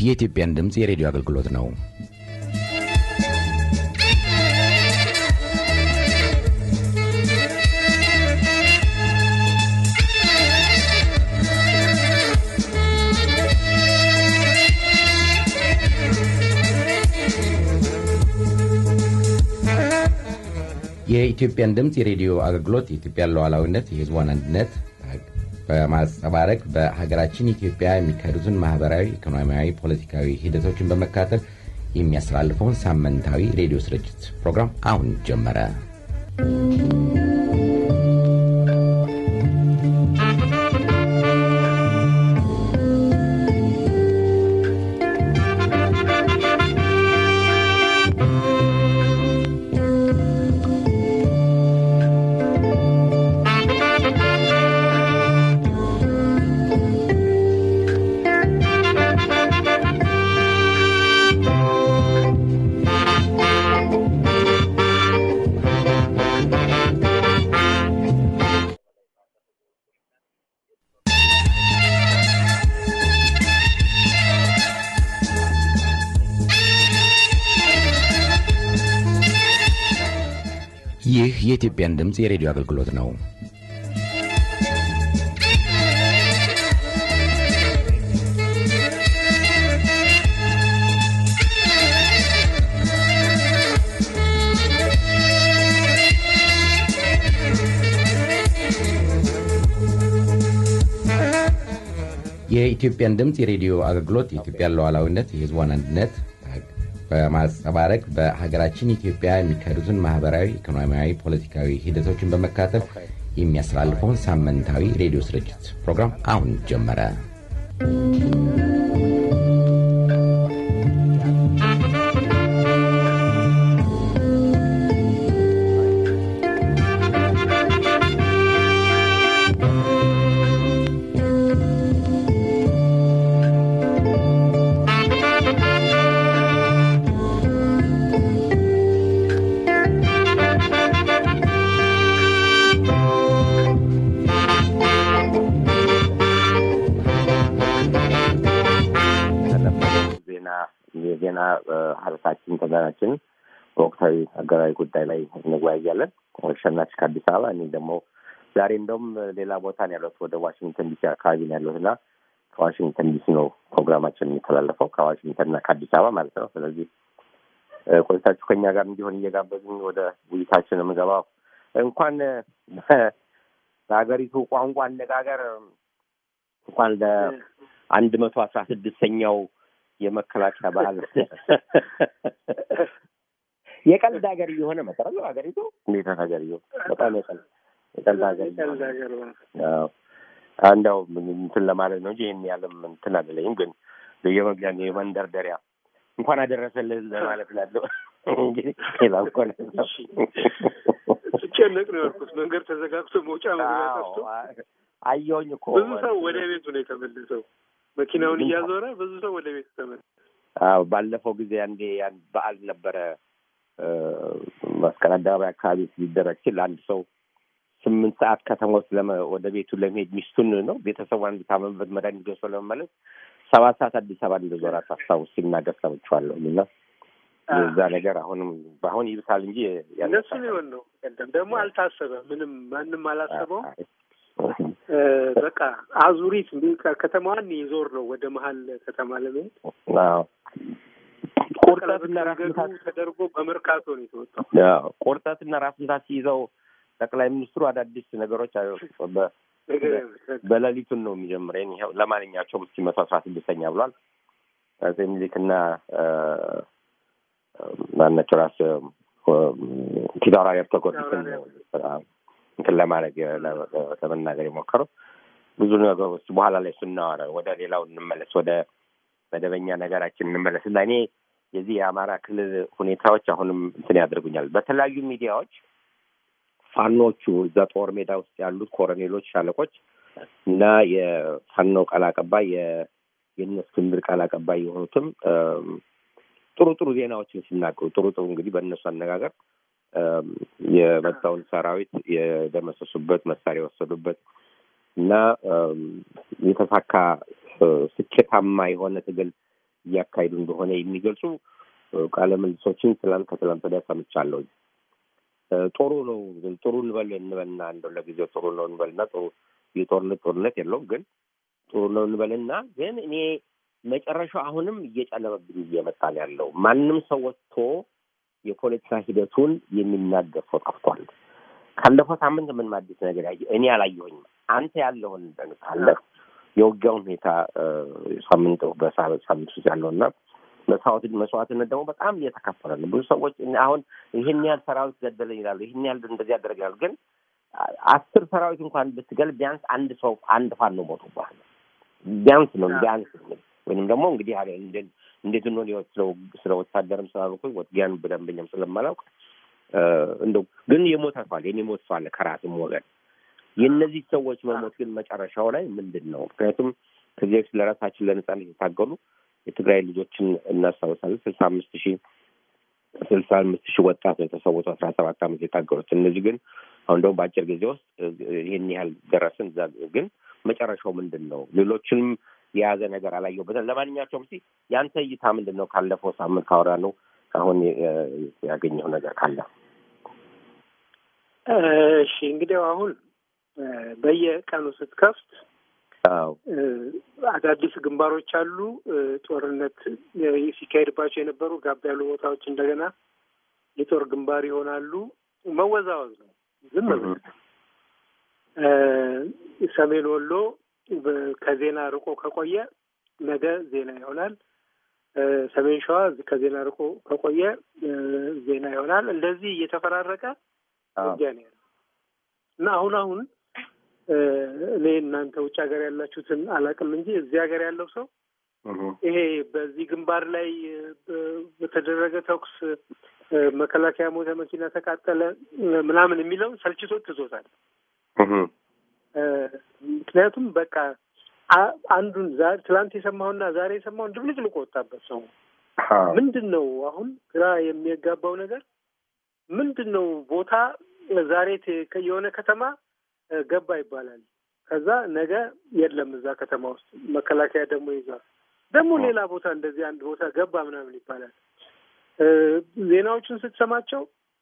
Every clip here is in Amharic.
የኢትዮጵያን ድምፅ የሬዲዮ አገልግሎት ነው። የኢትዮጵያን ድምፅ የሬዲዮ አገልግሎት የኢትዮጵያን ሉዓላዊነት፣ የሕዝቧን አንድነት በማንጸባረቅ በሀገራችን ኢትዮጵያ የሚካሄዱትን ማህበራዊ፣ ኢኮኖሚያዊ፣ ፖለቲካዊ ሂደቶችን በመካተል የሚያስተላልፈውን ሳምንታዊ ሬዲዮ ስርጭት ፕሮግራም አሁን ጀመረ። ይህ የኢትዮጵያን ድምፅ የሬዲዮ አገልግሎት ነው። የኢትዮጵያን ድምፅ የሬዲዮ አገልግሎት የኢትዮጵያን ሉዓላዊነት፣ የሕዝቧን አንድነት በማንጸባረቅ በሀገራችን ኢትዮጵያ የሚካሄዱትን ማህበራዊ፣ ኢኮኖሚያዊ፣ ፖለቲካዊ ሂደቶችን በመካተል የሚያስተላልፈውን ሳምንታዊ ሬዲዮ ስርጭት ፕሮግራም አሁን ጀመረ። የዜና ሀረሳችን ተጋናችን በወቅታዊ ሀገራዊ ጉዳይ ላይ እንወያያለን። ሸናች ከአዲስ አበባ እኔ ደግሞ ዛሬ እንደውም ሌላ ቦታ ነው ያለሁት፣ ወደ ዋሽንግተን ዲሲ አካባቢ ነው ያለሁት እና ከዋሽንግተን ዲሲ ነው ፕሮግራማችን የሚተላለፈው ከዋሽንግተንና ከአዲስ አበባ ማለት ነው። ስለዚህ ቆይታችሁ ከኛ ጋር እንዲሆን እየጋበዝን ወደ ውይይታችን የምገባው እንኳን በሀገሪቱ ቋንቋ አነጋገር እንኳን ለአንድ መቶ አስራ ስድስተኛው የመከላከያ በዓል የቀልድ ሀገር እየሆነ መሰረት ነው ሀገሪቱ። እንዴት ሀገር እየሆነ በጣም የቀልድ የቀልድ ሀገር እንደው እንትን ለማለት ነው እንጂ ይህን ያለም እንትን አይደለኝም። ግን የመግቢያ የመንደርደሪያ እንኳን አደረሰልህ ለማለት ላለው እንግዲህ ሌላ እንኳን ስጨነቅ ነው ያልኩት። መንገድ ተዘጋግቶ መውጫ መግቢያ ጠፍቶ አየሁኝ እኮ ብዙ ሰው ወደ ቤቱ ነው የተመለሰው። መኪናውን እያዞረ ብዙ ሰው ወደ ቤቱ ተመለሰ። አዎ ባለፈው ጊዜ አንዴ ያን በዓል ነበረ መስቀል አደባባይ አካባቢ ሊደረግ ሲል አንድ ሰው ስምንት ሰዓት ከተማ ውስጥ ወደ ቤቱ ለመሄድ ሚስቱን ነው ቤተሰቧን እንዲታመምበት መድኃኒት ገዝቶ ለመመለስ ሰባት ሰዓት አዲስ አበባ እንደዞረ አስታውስ ሲናገር ሰምቼዋለሁ። እና የዛ ነገር አሁንም በአሁን ይብሳል እንጂ እነሱ ሊሆን ነው። ቀደም ደግሞ አልታሰበም። ምንም ማንም አላሰበውም። በቃ አዙሪት ከተማዋን ይዞር ነው ወደ መሀል ከተማ ለመሄድ ቁርጠትና ራስምታት ተደርጎ በመርካቶ ነው የተወጣው። ቁርጠትና ራስምታት ሲይዘው ጠቅላይ ሚኒስትሩ አዳዲስ ነገሮች በሌሊቱን ነው የሚጀምረኝ። ይኸው ለማንኛቸውም እስኪ መቶ አስራ ስድስተኛ ብሏል። አፄ ምኒልክና ማናቸው ራስ ፊታውራሪ ሀብተ ጊዮርጊስን እንትን ለማድረግ ለመናገር የሞከረው ብዙ ነገሮች በኋላ ላይ ስናወራ ወደ ሌላው እንመለስ፣ ወደ መደበኛ ነገራችን እንመለስ እና እኔ የዚህ የአማራ ክልል ሁኔታዎች አሁንም እንትን ያደርጉኛል። በተለያዩ ሚዲያዎች ፋኖቹ እዛ ጦር ሜዳ ውስጥ ያሉት ኮሎኔሎች፣ ሻለቆች እና የፋኖ ቃል አቀባይ የእነ እስክንድር ቃል አቀባይ የሆኑትም ጥሩ ጥሩ ዜናዎችን ሲናገሩ ጥሩ ጥሩ እንግዲህ በእነሱ አነጋገር የመጣውን ሰራዊት የደመሰሱበት መሳሪያ የወሰዱበት እና የተሳካ ስኬታማ የሆነ ትግል እያካሄዱ እንደሆነ የሚገልጹ ቃለ ምልሶችን ትላንት ከትላንት ወዲያ ሰምቻለሁ። ጥሩ ነው ጥሩ እንበል እንበልና እንደው ለጊዜው ጥሩ ነው እንበልና ጥሩ የጦርነት ጦርነት የለውም ግን ጥሩ ነው እንበልና ግን እኔ መጨረሻው አሁንም እየጨለመብኝ እየመጣ ነው ያለው። ማንም ሰው ወጥቶ የፖለቲካ ሂደቱን የሚናገር ሰው ጠፍቷል። ካለፈው ሳምንት ምን አዲስ ነገር ያየ እኔ አላየሁኝም። አንተ ያለውን ካለ የውጊያውን ሁኔታ ሳምንት በሳምንት ውስጥ ያለውና መስዋዕትነት ደግሞ በጣም እየተከፈለ ነው። ብዙ ሰዎች አሁን ይህን ያህል ሰራዊት ገደለኝ ይላሉ፣ ይህን ያህል እንደዚህ ያደረግ ይላሉ። ግን አስር ሰራዊት እንኳን ብትገል ቢያንስ አንድ ሰው አንድ ፋኖ ሞቶብሃል። ቢያንስ ነው ቢያንስ ወይንም ደግሞ እንግዲህ እንዴት ነው ስለ ወታደርም ስላልኩ ወትጊያን በደንበኛም ስለማላውቅ እንደው ግን የሞተ ሰው አለ፣ የሞት ሰው አለ ከራስም ወገን። የእነዚህ ሰዎች መሞት ግን መጨረሻው ላይ ምንድን ነው? ምክንያቱም ከዚህ በፊት ለራሳችን ለነጻነት የታገሉ የትግራይ ልጆችን እናስታውሳለን። ስልሳ አምስት ሺህ ስልሳ አምስት ሺህ ወጣት ነው የተሰዉት አስራ ሰባት ዓመት የታገሉት። እነዚህ ግን አሁን ደግሞ በአጭር ጊዜ ውስጥ ይህን ያህል ደረስን። ግን መጨረሻው ምንድን ነው? ሌሎችንም የያዘ ነገር አላየሁበትም። ለማንኛቸውም እስኪ የአንተ እይታ ምንድን ነው? ካለፈው ሳምንት ካወራ ነው አሁን ያገኘው ነገር ካለ። እሺ እንግዲህ አሁን በየቀኑ ስትከፍት አዳዲስ ግንባሮች አሉ። ጦርነት ሲካሄድባቸው የነበሩ ጋብ ያሉ ቦታዎች እንደገና የጦር ግንባር ይሆናሉ። መወዛወዝ ነው። ዝም ብለህ ሰሜን ወሎ ከዜና ርቆ ከቆየ ነገ ዜና ይሆናል። ሰሜን ሸዋ ከዜና ርቆ ከቆየ ዜና ይሆናል። እንደዚህ እየተፈራረቀ ውጊያ ነው ያለው እና አሁን አሁን እኔ እናንተ ውጭ ሀገር ያላችሁትን አላውቅም እንጂ እዚህ ሀገር ያለው ሰው ይሄ በዚህ ግንባር ላይ በተደረገ ተኩስ መከላከያ ሞተ፣ መኪና ተቃጠለ ምናምን የሚለውን ሰልችቶት ትዞታል። ምክንያቱም በቃ አንዱን ዛሬ ትላንት የሰማውና ዛሬ የሰማውን ድብልቅልቅ ወጣበት ሰው ምንድን ነው አሁን ግራ የሚያጋባው ነገር ምንድን ነው? ቦታ ዛሬ የሆነ ከተማ ገባ ይባላል። ከዛ ነገ የለም እዛ ከተማ ውስጥ መከላከያ ደግሞ ይዟል። ደግሞ ሌላ ቦታ እንደዚህ አንድ ቦታ ገባ ምናምን ይባላል። ዜናዎቹን ስትሰማቸው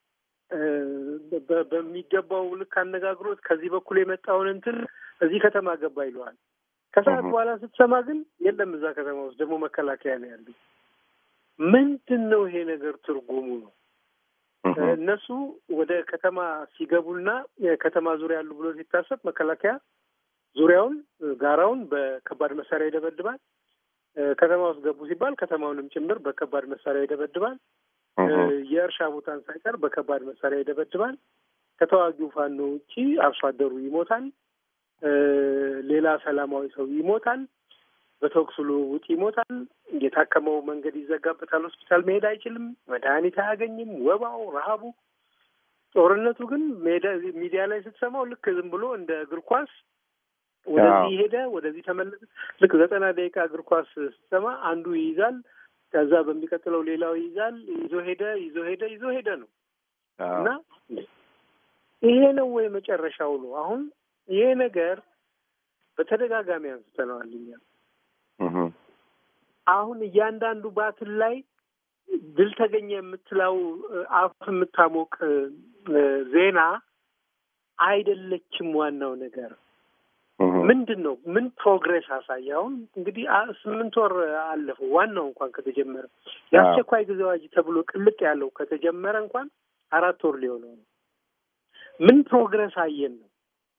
በሚገባው ልክ አነጋግሮት ከዚህ በኩል የመጣውን እንትን እዚህ ከተማ ገባ ይለዋል። ከሰዓት በኋላ ስትሰማ ግን የለም እዛ ከተማ ውስጥ ደግሞ መከላከያ ነው ያሉ። ምንድን ነው ይሄ ነገር ትርጉሙ ነው? እነሱ ወደ ከተማ ሲገቡና ከተማ ዙሪያ ያሉ ብሎ ሲታሰብ መከላከያ ዙሪያውን ጋራውን በከባድ መሳሪያ ይደበድባል። ከተማ ውስጥ ገቡ ሲባል ከተማውንም ጭምር በከባድ መሳሪያ ይደበድባል። የእርሻ ቦታን ሳይቀር በከባድ መሳሪያ ይደበድባል። ከተዋጊው ፋኖ ውጪ አርሶ አደሩ ይሞታል። ሌላ ሰላማዊ ሰው ይሞታል። በተኩስ ልውውጥ ይሞታል። የታከመው መንገድ ይዘጋበታል። ሆስፒታል መሄድ አይችልም። መድኃኒት አያገኝም። ወባው፣ ረሀቡ። ጦርነቱ ግን ሚዲያ ላይ ስትሰማው ልክ ዝም ብሎ እንደ እግር ኳስ ወደዚህ ሄደ፣ ወደዚህ ተመለሰ። ልክ ዘጠና ደቂቃ እግር ኳስ ስትሰማ አንዱ ይይዛል፣ ከዛ በሚቀጥለው ሌላው ይይዛል። ይዞ ሄደ፣ ይዞ ሄደ፣ ይዞ ሄደ ነው እና ይሄ ነው ወይ መጨረሻው ነው? አሁን ይሄ ነገር በተደጋጋሚ አንስተነዋል እኛ አሁን እያንዳንዱ ባትል ላይ ድል ተገኘ የምትለው አፍ የምታሞቅ ዜና አይደለችም። ዋናው ነገር ምንድን ነው? ምን ፕሮግሬስ አሳየ? አሁን እንግዲህ ስምንት ወር አለፈው። ዋናው እንኳን ከተጀመረ የአስቸኳይ ጊዜ አዋጅ ተብሎ ቅልጥ ያለው ከተጀመረ እንኳን አራት ወር ሊሆነው ነው። ምን ፕሮግሬስ አየን ነው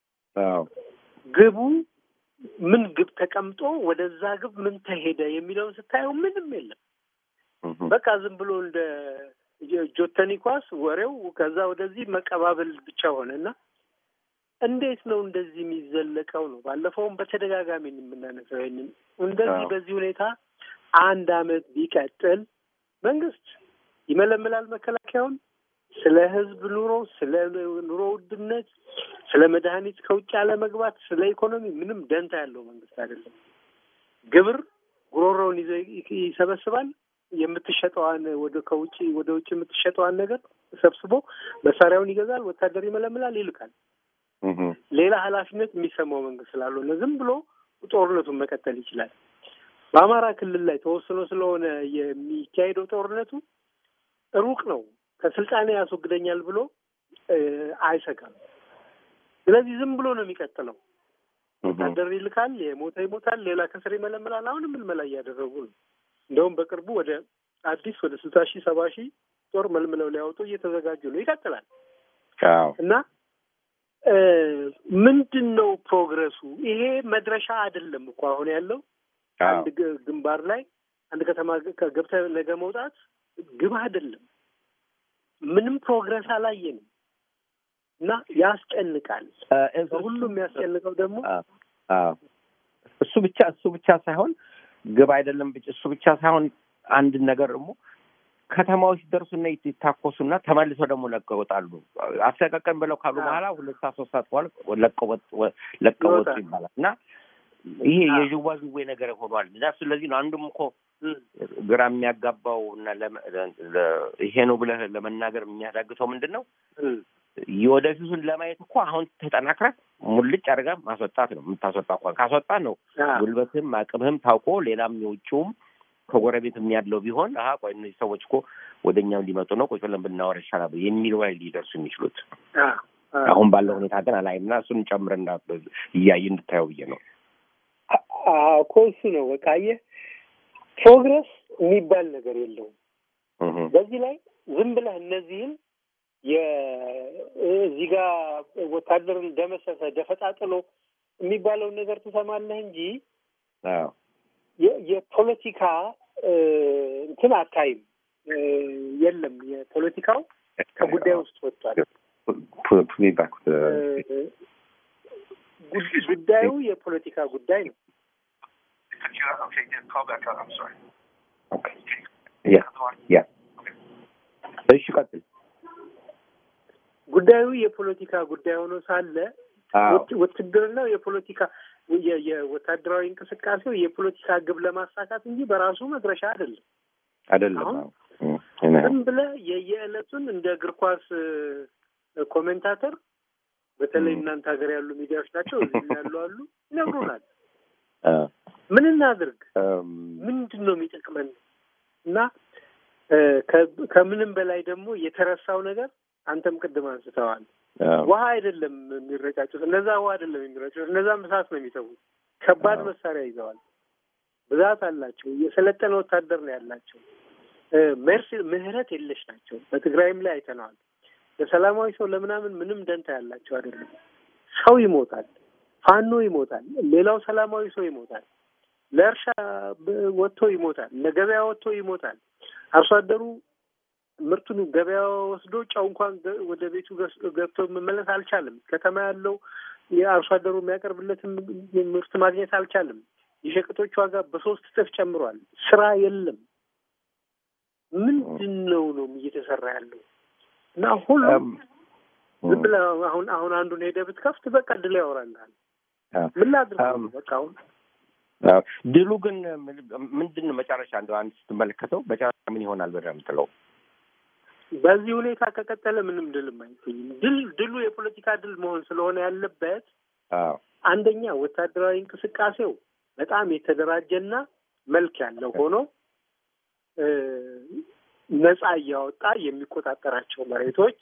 ግቡ ምን ግብ ተቀምጦ ወደዛ ግብ ምን ተሄደ የሚለውን ስታየው ምንም የለም። በቃ ዝም ብሎ እንደ ጆተኒ ኳስ ወሬው ከዛ ወደዚህ መቀባበል ብቻ ሆነ እና እንዴት ነው እንደዚህ የሚዘለቀው ነው? ባለፈውም በተደጋጋሚ የምናነሳው ይህንን እንደዚህ በዚህ ሁኔታ አንድ አመት ቢቀጥል መንግስት ይመለምላል መከላከያውን ስለ ህዝብ ኑሮ፣ ስለ ኑሮ ውድነት፣ ስለ መድኃኒት ከውጭ አለመግባት፣ ስለ ኢኮኖሚ ምንም ደንታ ያለው መንግስት አይደለም። ግብር ጉሮሮውን ይዞ ይሰበስባል። የምትሸጠዋን ወደ ከውጭ ወደ ውጭ የምትሸጠዋን ነገር ሰብስቦ መሳሪያውን ይገዛል፣ ወታደር ይመለምላል፣ ይልካል። ሌላ ኃላፊነት የሚሰማው መንግስት ስላልሆነ ዝም ብሎ ጦርነቱን መቀጠል ይችላል። በአማራ ክልል ላይ ተወስኖ ስለሆነ የሚካሄደው ጦርነቱ ሩቅ ነው፣ ከስልጣኔ ያስወግደኛል ብሎ አይሰጋም። ስለዚህ ዝም ብሎ ነው የሚቀጥለው። ወታደር ይልካል፣ የሞተ ይሞታል፣ ሌላ ከስር ይመለምላል። አሁንም ምልመላ እያደረጉ ነው። እንደውም በቅርቡ ወደ አዲስ ወደ ስልሳ ሺህ ሰባ ሺህ ጦር መልምለው ሊያወጡ እየተዘጋጁ ነው። ይቀጥላል እና ምንድን ነው ፕሮግረሱ? ይሄ መድረሻ አይደለም እኮ አሁን ያለው አንድ ግንባር ላይ አንድ ከተማ ገብተህ ነገ መውጣት ግብ አይደለም። ምንም ፕሮግረስ አላየንም እና ያስጨንቃል። ሁሉም የሚያስጨንቀው ደግሞ እሱ ብቻ እሱ ብቻ ሳይሆን ግብ አይደለም እሱ ብቻ ሳይሆን አንድ ነገር ደግሞ ከተማዎች ሲደርሱና ይታኮሱና ተመልሰው ደግሞ ለቀው ይወጣሉ። አስለቀቀን ብለው ካሉ በኋላ ሁለት ሰዓት ሶስት ሰዓት በኋላ ለቀው ወጡ ይባላል እና ይሄ የዥዋዥዌ ነገር ሆኗል እና ስለዚህ ነው አንዱም እኮ ግራ የሚያጋባው እና ይሄ ነው ብለህ ለመናገር የሚያዳግተው ምንድን ነው የወደፊቱን ለማየት እኮ አሁን ተጠናክረህ ሙልጭ አድርጋ ማስወጣት ነው የምታስወጣ እንኳን ካስወጣ ነው ጉልበትህም አቅምህም ታውቆ ሌላም የውጭውም ከጎረቤትም ያለው ቢሆን አሀ ቆይ እነዚህ ሰዎች እኮ ወደ እኛም ሊመጡ ነው ቁጭ ብለን ብናወራ ይሻላል የሚል ወይ ሊደርሱ የሚችሉት አሁን ባለው ሁኔታ ግን አላይም እና እሱን ጨምር እንዳ እያየ እንድታየው ብዬ ነው እኮ እሱ ነው በቃ አየህ ፕሮግረስ የሚባል ነገር የለውም በዚህ ላይ ዝም ብለህ እነዚህም እዚህ ጋር ወታደርን ደመሰሰ ደፈጣ ጥሎ የሚባለውን ነገር ትሰማለህ እንጂ የፖለቲካ እንትን አታይም። የለም የፖለቲካው ከጉዳይ ውስጥ ወጥቷል። ጉዳዩ የፖለቲካ ጉዳይ ነው። እሺ ቀጥል። ጉዳዩ የፖለቲካ ጉዳይ ሆኖ ሳለ ውትድርናው የፖለቲካ የወታደራዊ እንቅስቃሴው የፖለቲካ ግብ ለማሳካት እንጂ በራሱ መድረሻ አይደለም አይደለም። ዝም ብለህ የየዕለቱን እንደ እግር ኳስ ኮሜንታተር በተለይ እናንተ ሀገር ያሉ ሚዲያዎች ናቸው፣ እዚህ ያሉ አሉ ይነግሩናል። ምን እናድርግ? ምንድን ነው የሚጠቅመን? እና ከምንም በላይ ደግሞ የተረሳው ነገር አንተም ቅድም አንስተዋል። ውሃ አይደለም የሚረጫጩት፣ እነዛ ውሃ አይደለም የሚረጩት፣ እነዛም እሳት ነው የሚተዉት። ከባድ መሳሪያ ይዘዋል፣ ብዛት አላቸው፣ የሰለጠነ ወታደር ነው ያላቸው። መርስ ምህረት የለሽ ናቸው። በትግራይም ላይ አይተነዋል። ለሰላማዊ ሰው ለምናምን ምንም ደንታ ያላቸው አይደለም። ሰው ይሞታል፣ ፋኖ ይሞታል፣ ሌላው ሰላማዊ ሰው ይሞታል፣ ለእርሻ ወጥቶ ይሞታል፣ ለገበያ ወጥቶ ይሞታል። አርሶ አደሩ ምርቱን ገበያ ወስዶ ጨው እንኳን ወደ ቤቱ ገብቶ መመለስ አልቻለም። ከተማ ያለው የአርሶ አደሩ የሚያቀርብለትን ምርት ማግኘት አልቻለም። የሸቀጦች ዋጋ በሶስት እጥፍ ጨምሯል። ስራ የለም። ምንድን ነው ነው እየተሰራ ያለው? እና ሁሉም ዝም ብለህ አሁን አሁን አንዱን ሄደህ ብትከፍት በቃ ድል ያወራልሃል። ምን ላድርግ በቃ አሁን ድሉ ግን ምንድን ነው መጨረሻ እንደው አንድ ስትመለከተው መጨረሻ ምን ይሆናል ብለህ የምትለው? በዚህ ሁኔታ ከቀጠለ ምንም ድልም አይገኝም። ድል ድሉ የፖለቲካ ድል መሆን ስለሆነ ያለበት አንደኛ ወታደራዊ እንቅስቃሴው በጣም የተደራጀና መልክ ያለው ሆኖ ነጻ እያወጣ የሚቆጣጠራቸው መሬቶች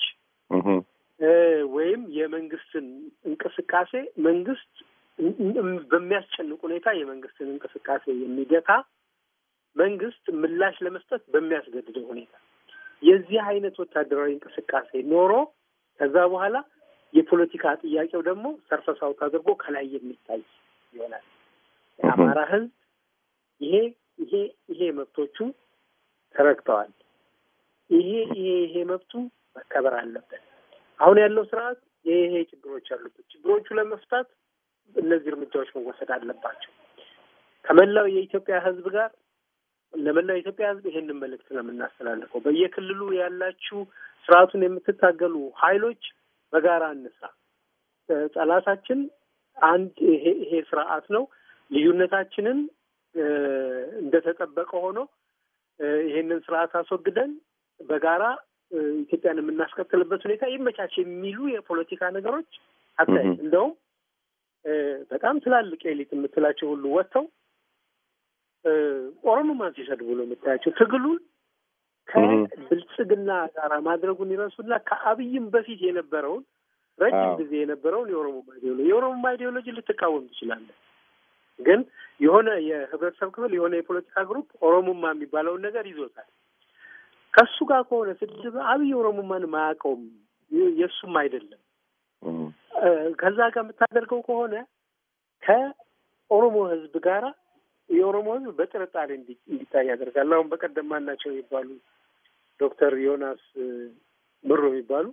ወይም የመንግስትን እንቅስቃሴ መንግስት በሚያስጨንቅ ሁኔታ የመንግስትን እንቅስቃሴ የሚገታ መንግስት ምላሽ ለመስጠት በሚያስገድደው ሁኔታ የዚህ አይነት ወታደራዊ እንቅስቃሴ ኖሮ ከዛ በኋላ የፖለቲካ ጥያቄው ደግሞ ሰርፈሳው አድርጎ ከላይ የሚታይ ይሆናል። የአማራ ህዝብ ይሄ ይሄ ይሄ መብቶቹ ተረግጠዋል። ይሄ ይሄ ይሄ መብቱ መከበር አለበት። አሁን ያለው ስርዓት ይሄ ይሄ ችግሮች አሉበት። ችግሮቹ ለመፍታት እነዚህ እርምጃዎች መወሰድ አለባቸው። ከመላው የኢትዮጵያ ህዝብ ጋር ለመላው የኢትዮጵያ ህዝብ ይሄንን መልእክት ነው የምናስተላልፈው። በየክልሉ ያላችሁ ስርዓቱን የምትታገሉ ኃይሎች በጋራ እንስራ። ጠላታችን አንድ ይሄ ይሄ ስርዓት ነው። ልዩነታችንን እንደተጠበቀ ሆኖ ይሄንን ስርዓት አስወግደን በጋራ ኢትዮጵያን የምናስቀጥልበት ሁኔታ ይመቻች የሚሉ የፖለቲካ ነገሮች አታይ እንደውም በጣም ትላልቅ ኤሊት የምትላቸው ሁሉ ወጥተው ኦሮሞማን ሲሰድቡ ነው የምታያቸው። ትግሉን ከብልጽግና ጋር ማድረጉን ይረሱና ከአብይም በፊት የነበረውን ረጅም ጊዜ የነበረውን የኦሮሞማ አይዲዮሎጂ የኦሮሞማ አይዲዮሎጂ ልትቃወም ትችላለህ። ግን የሆነ የህብረተሰብ ክፍል የሆነ የፖለቲካ ግሩፕ ኦሮሞማ የሚባለውን ነገር ይዞታል። ከሱ ጋር ከሆነ ስድብ አብይ ኦሮሞማን ማያውቀውም የእሱም አይደለም። ከዛ ጋር የምታደርገው ከሆነ ከኦሮሞ ህዝብ ጋራ የኦሮሞ ህዝብ በጥርጣሬ እንዲታይ ያደርጋል። አሁን በቀደም ማናቸው የሚባሉ ዶክተር ዮናስ ምሮ የሚባሉ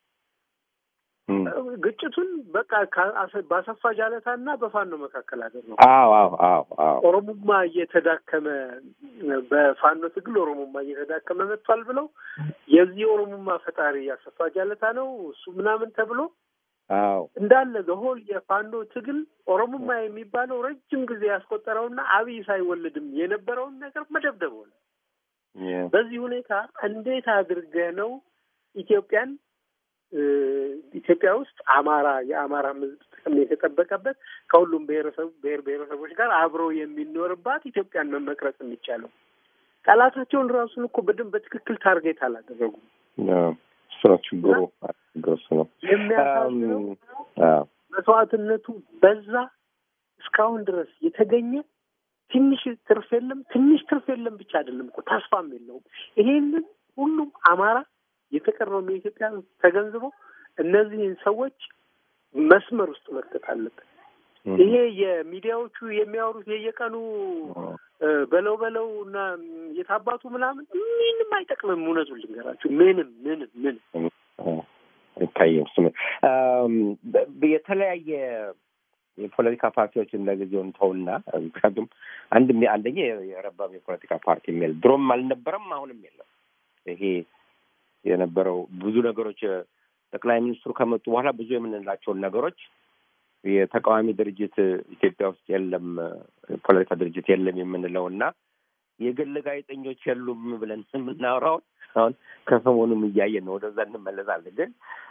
ግጭቱን በቃ በአሰፋ ጃለታ እና በፋኖ መካከል አደረጉ። አዎ አዎ አዎ አዎ ኦሮሞማ እየተዳከመ በፋኖ ትግል ኦሮሞማ እየተዳከመ መጥቷል ብለው የዚህ ኦሮሞማ ፈጣሪ አሰፋ ጃለታ ነው እሱ ምናምን ተብሎ አዎ እንዳለ ዘሆል የፋኖ ትግል ኦሮሞማ የሚባለው ረጅም ጊዜ ያስቆጠረውና አብይ ሳይወልድም የነበረውን ነገር መደብደብ ሆነ። በዚህ ሁኔታ እንዴት አድርገህ ነው ኢትዮጵያን ኢትዮጵያ ውስጥ አማራ የአማራ ሕዝብ ጥቅም የተጠበቀበት ከሁሉም ብሔረሰብ ብሔር ብሔረሰቦች ጋር አብሮ የሚኖርባት ኢትዮጵያን መመቅረጽ የሚቻለው? ጠላታቸውን ራሱን እኮ በደንብ በትክክል ታርጌት አላደረጉም። እሱ ነው ችግሩ። እሱ ነው የሚያሳዝነው። መስዋዕትነቱ በዛ። እስካሁን ድረስ የተገኘ ትንሽ ትርፍ የለም። ትንሽ ትርፍ የለም ብቻ አይደለም እኮ ተስፋም የለውም። ይሄንን ሁሉም አማራ የተቀረውም የኢትዮጵያ ተገንዝቦ እነዚህን ሰዎች መስመር ውስጥ መክተት አለበት። ይሄ የሚዲያዎቹ የሚያወሩት የየቀኑ በለው በለው እና የታባቱ ምናምን ምንም አይጠቅምም። እውነቱን ልንገራችሁ ምንም ምንም ምንም አይታየም። ስም የተለያየ የፖለቲካ ፓርቲዎችን ለጊዜው እንተውና ምክንያቱም አንድ አንደኛ የረባም የፖለቲካ ፓርቲ የሚል ድሮም አልነበረም፣ አሁንም የለም። ይሄ የነበረው ብዙ ነገሮች ጠቅላይ ሚኒስትሩ ከመጡ በኋላ ብዙ የምንላቸውን ነገሮች የተቃዋሚ ድርጅት ኢትዮጵያ ውስጥ የለም፣ ፖለቲካ ድርጅት የለም የምንለው እና የግል ጋዜጠኞች የሉም ብለን የምናወራውን አሁን ከሰሞኑም እያየን ነው። ወደዛ እንመለሳለን። ግን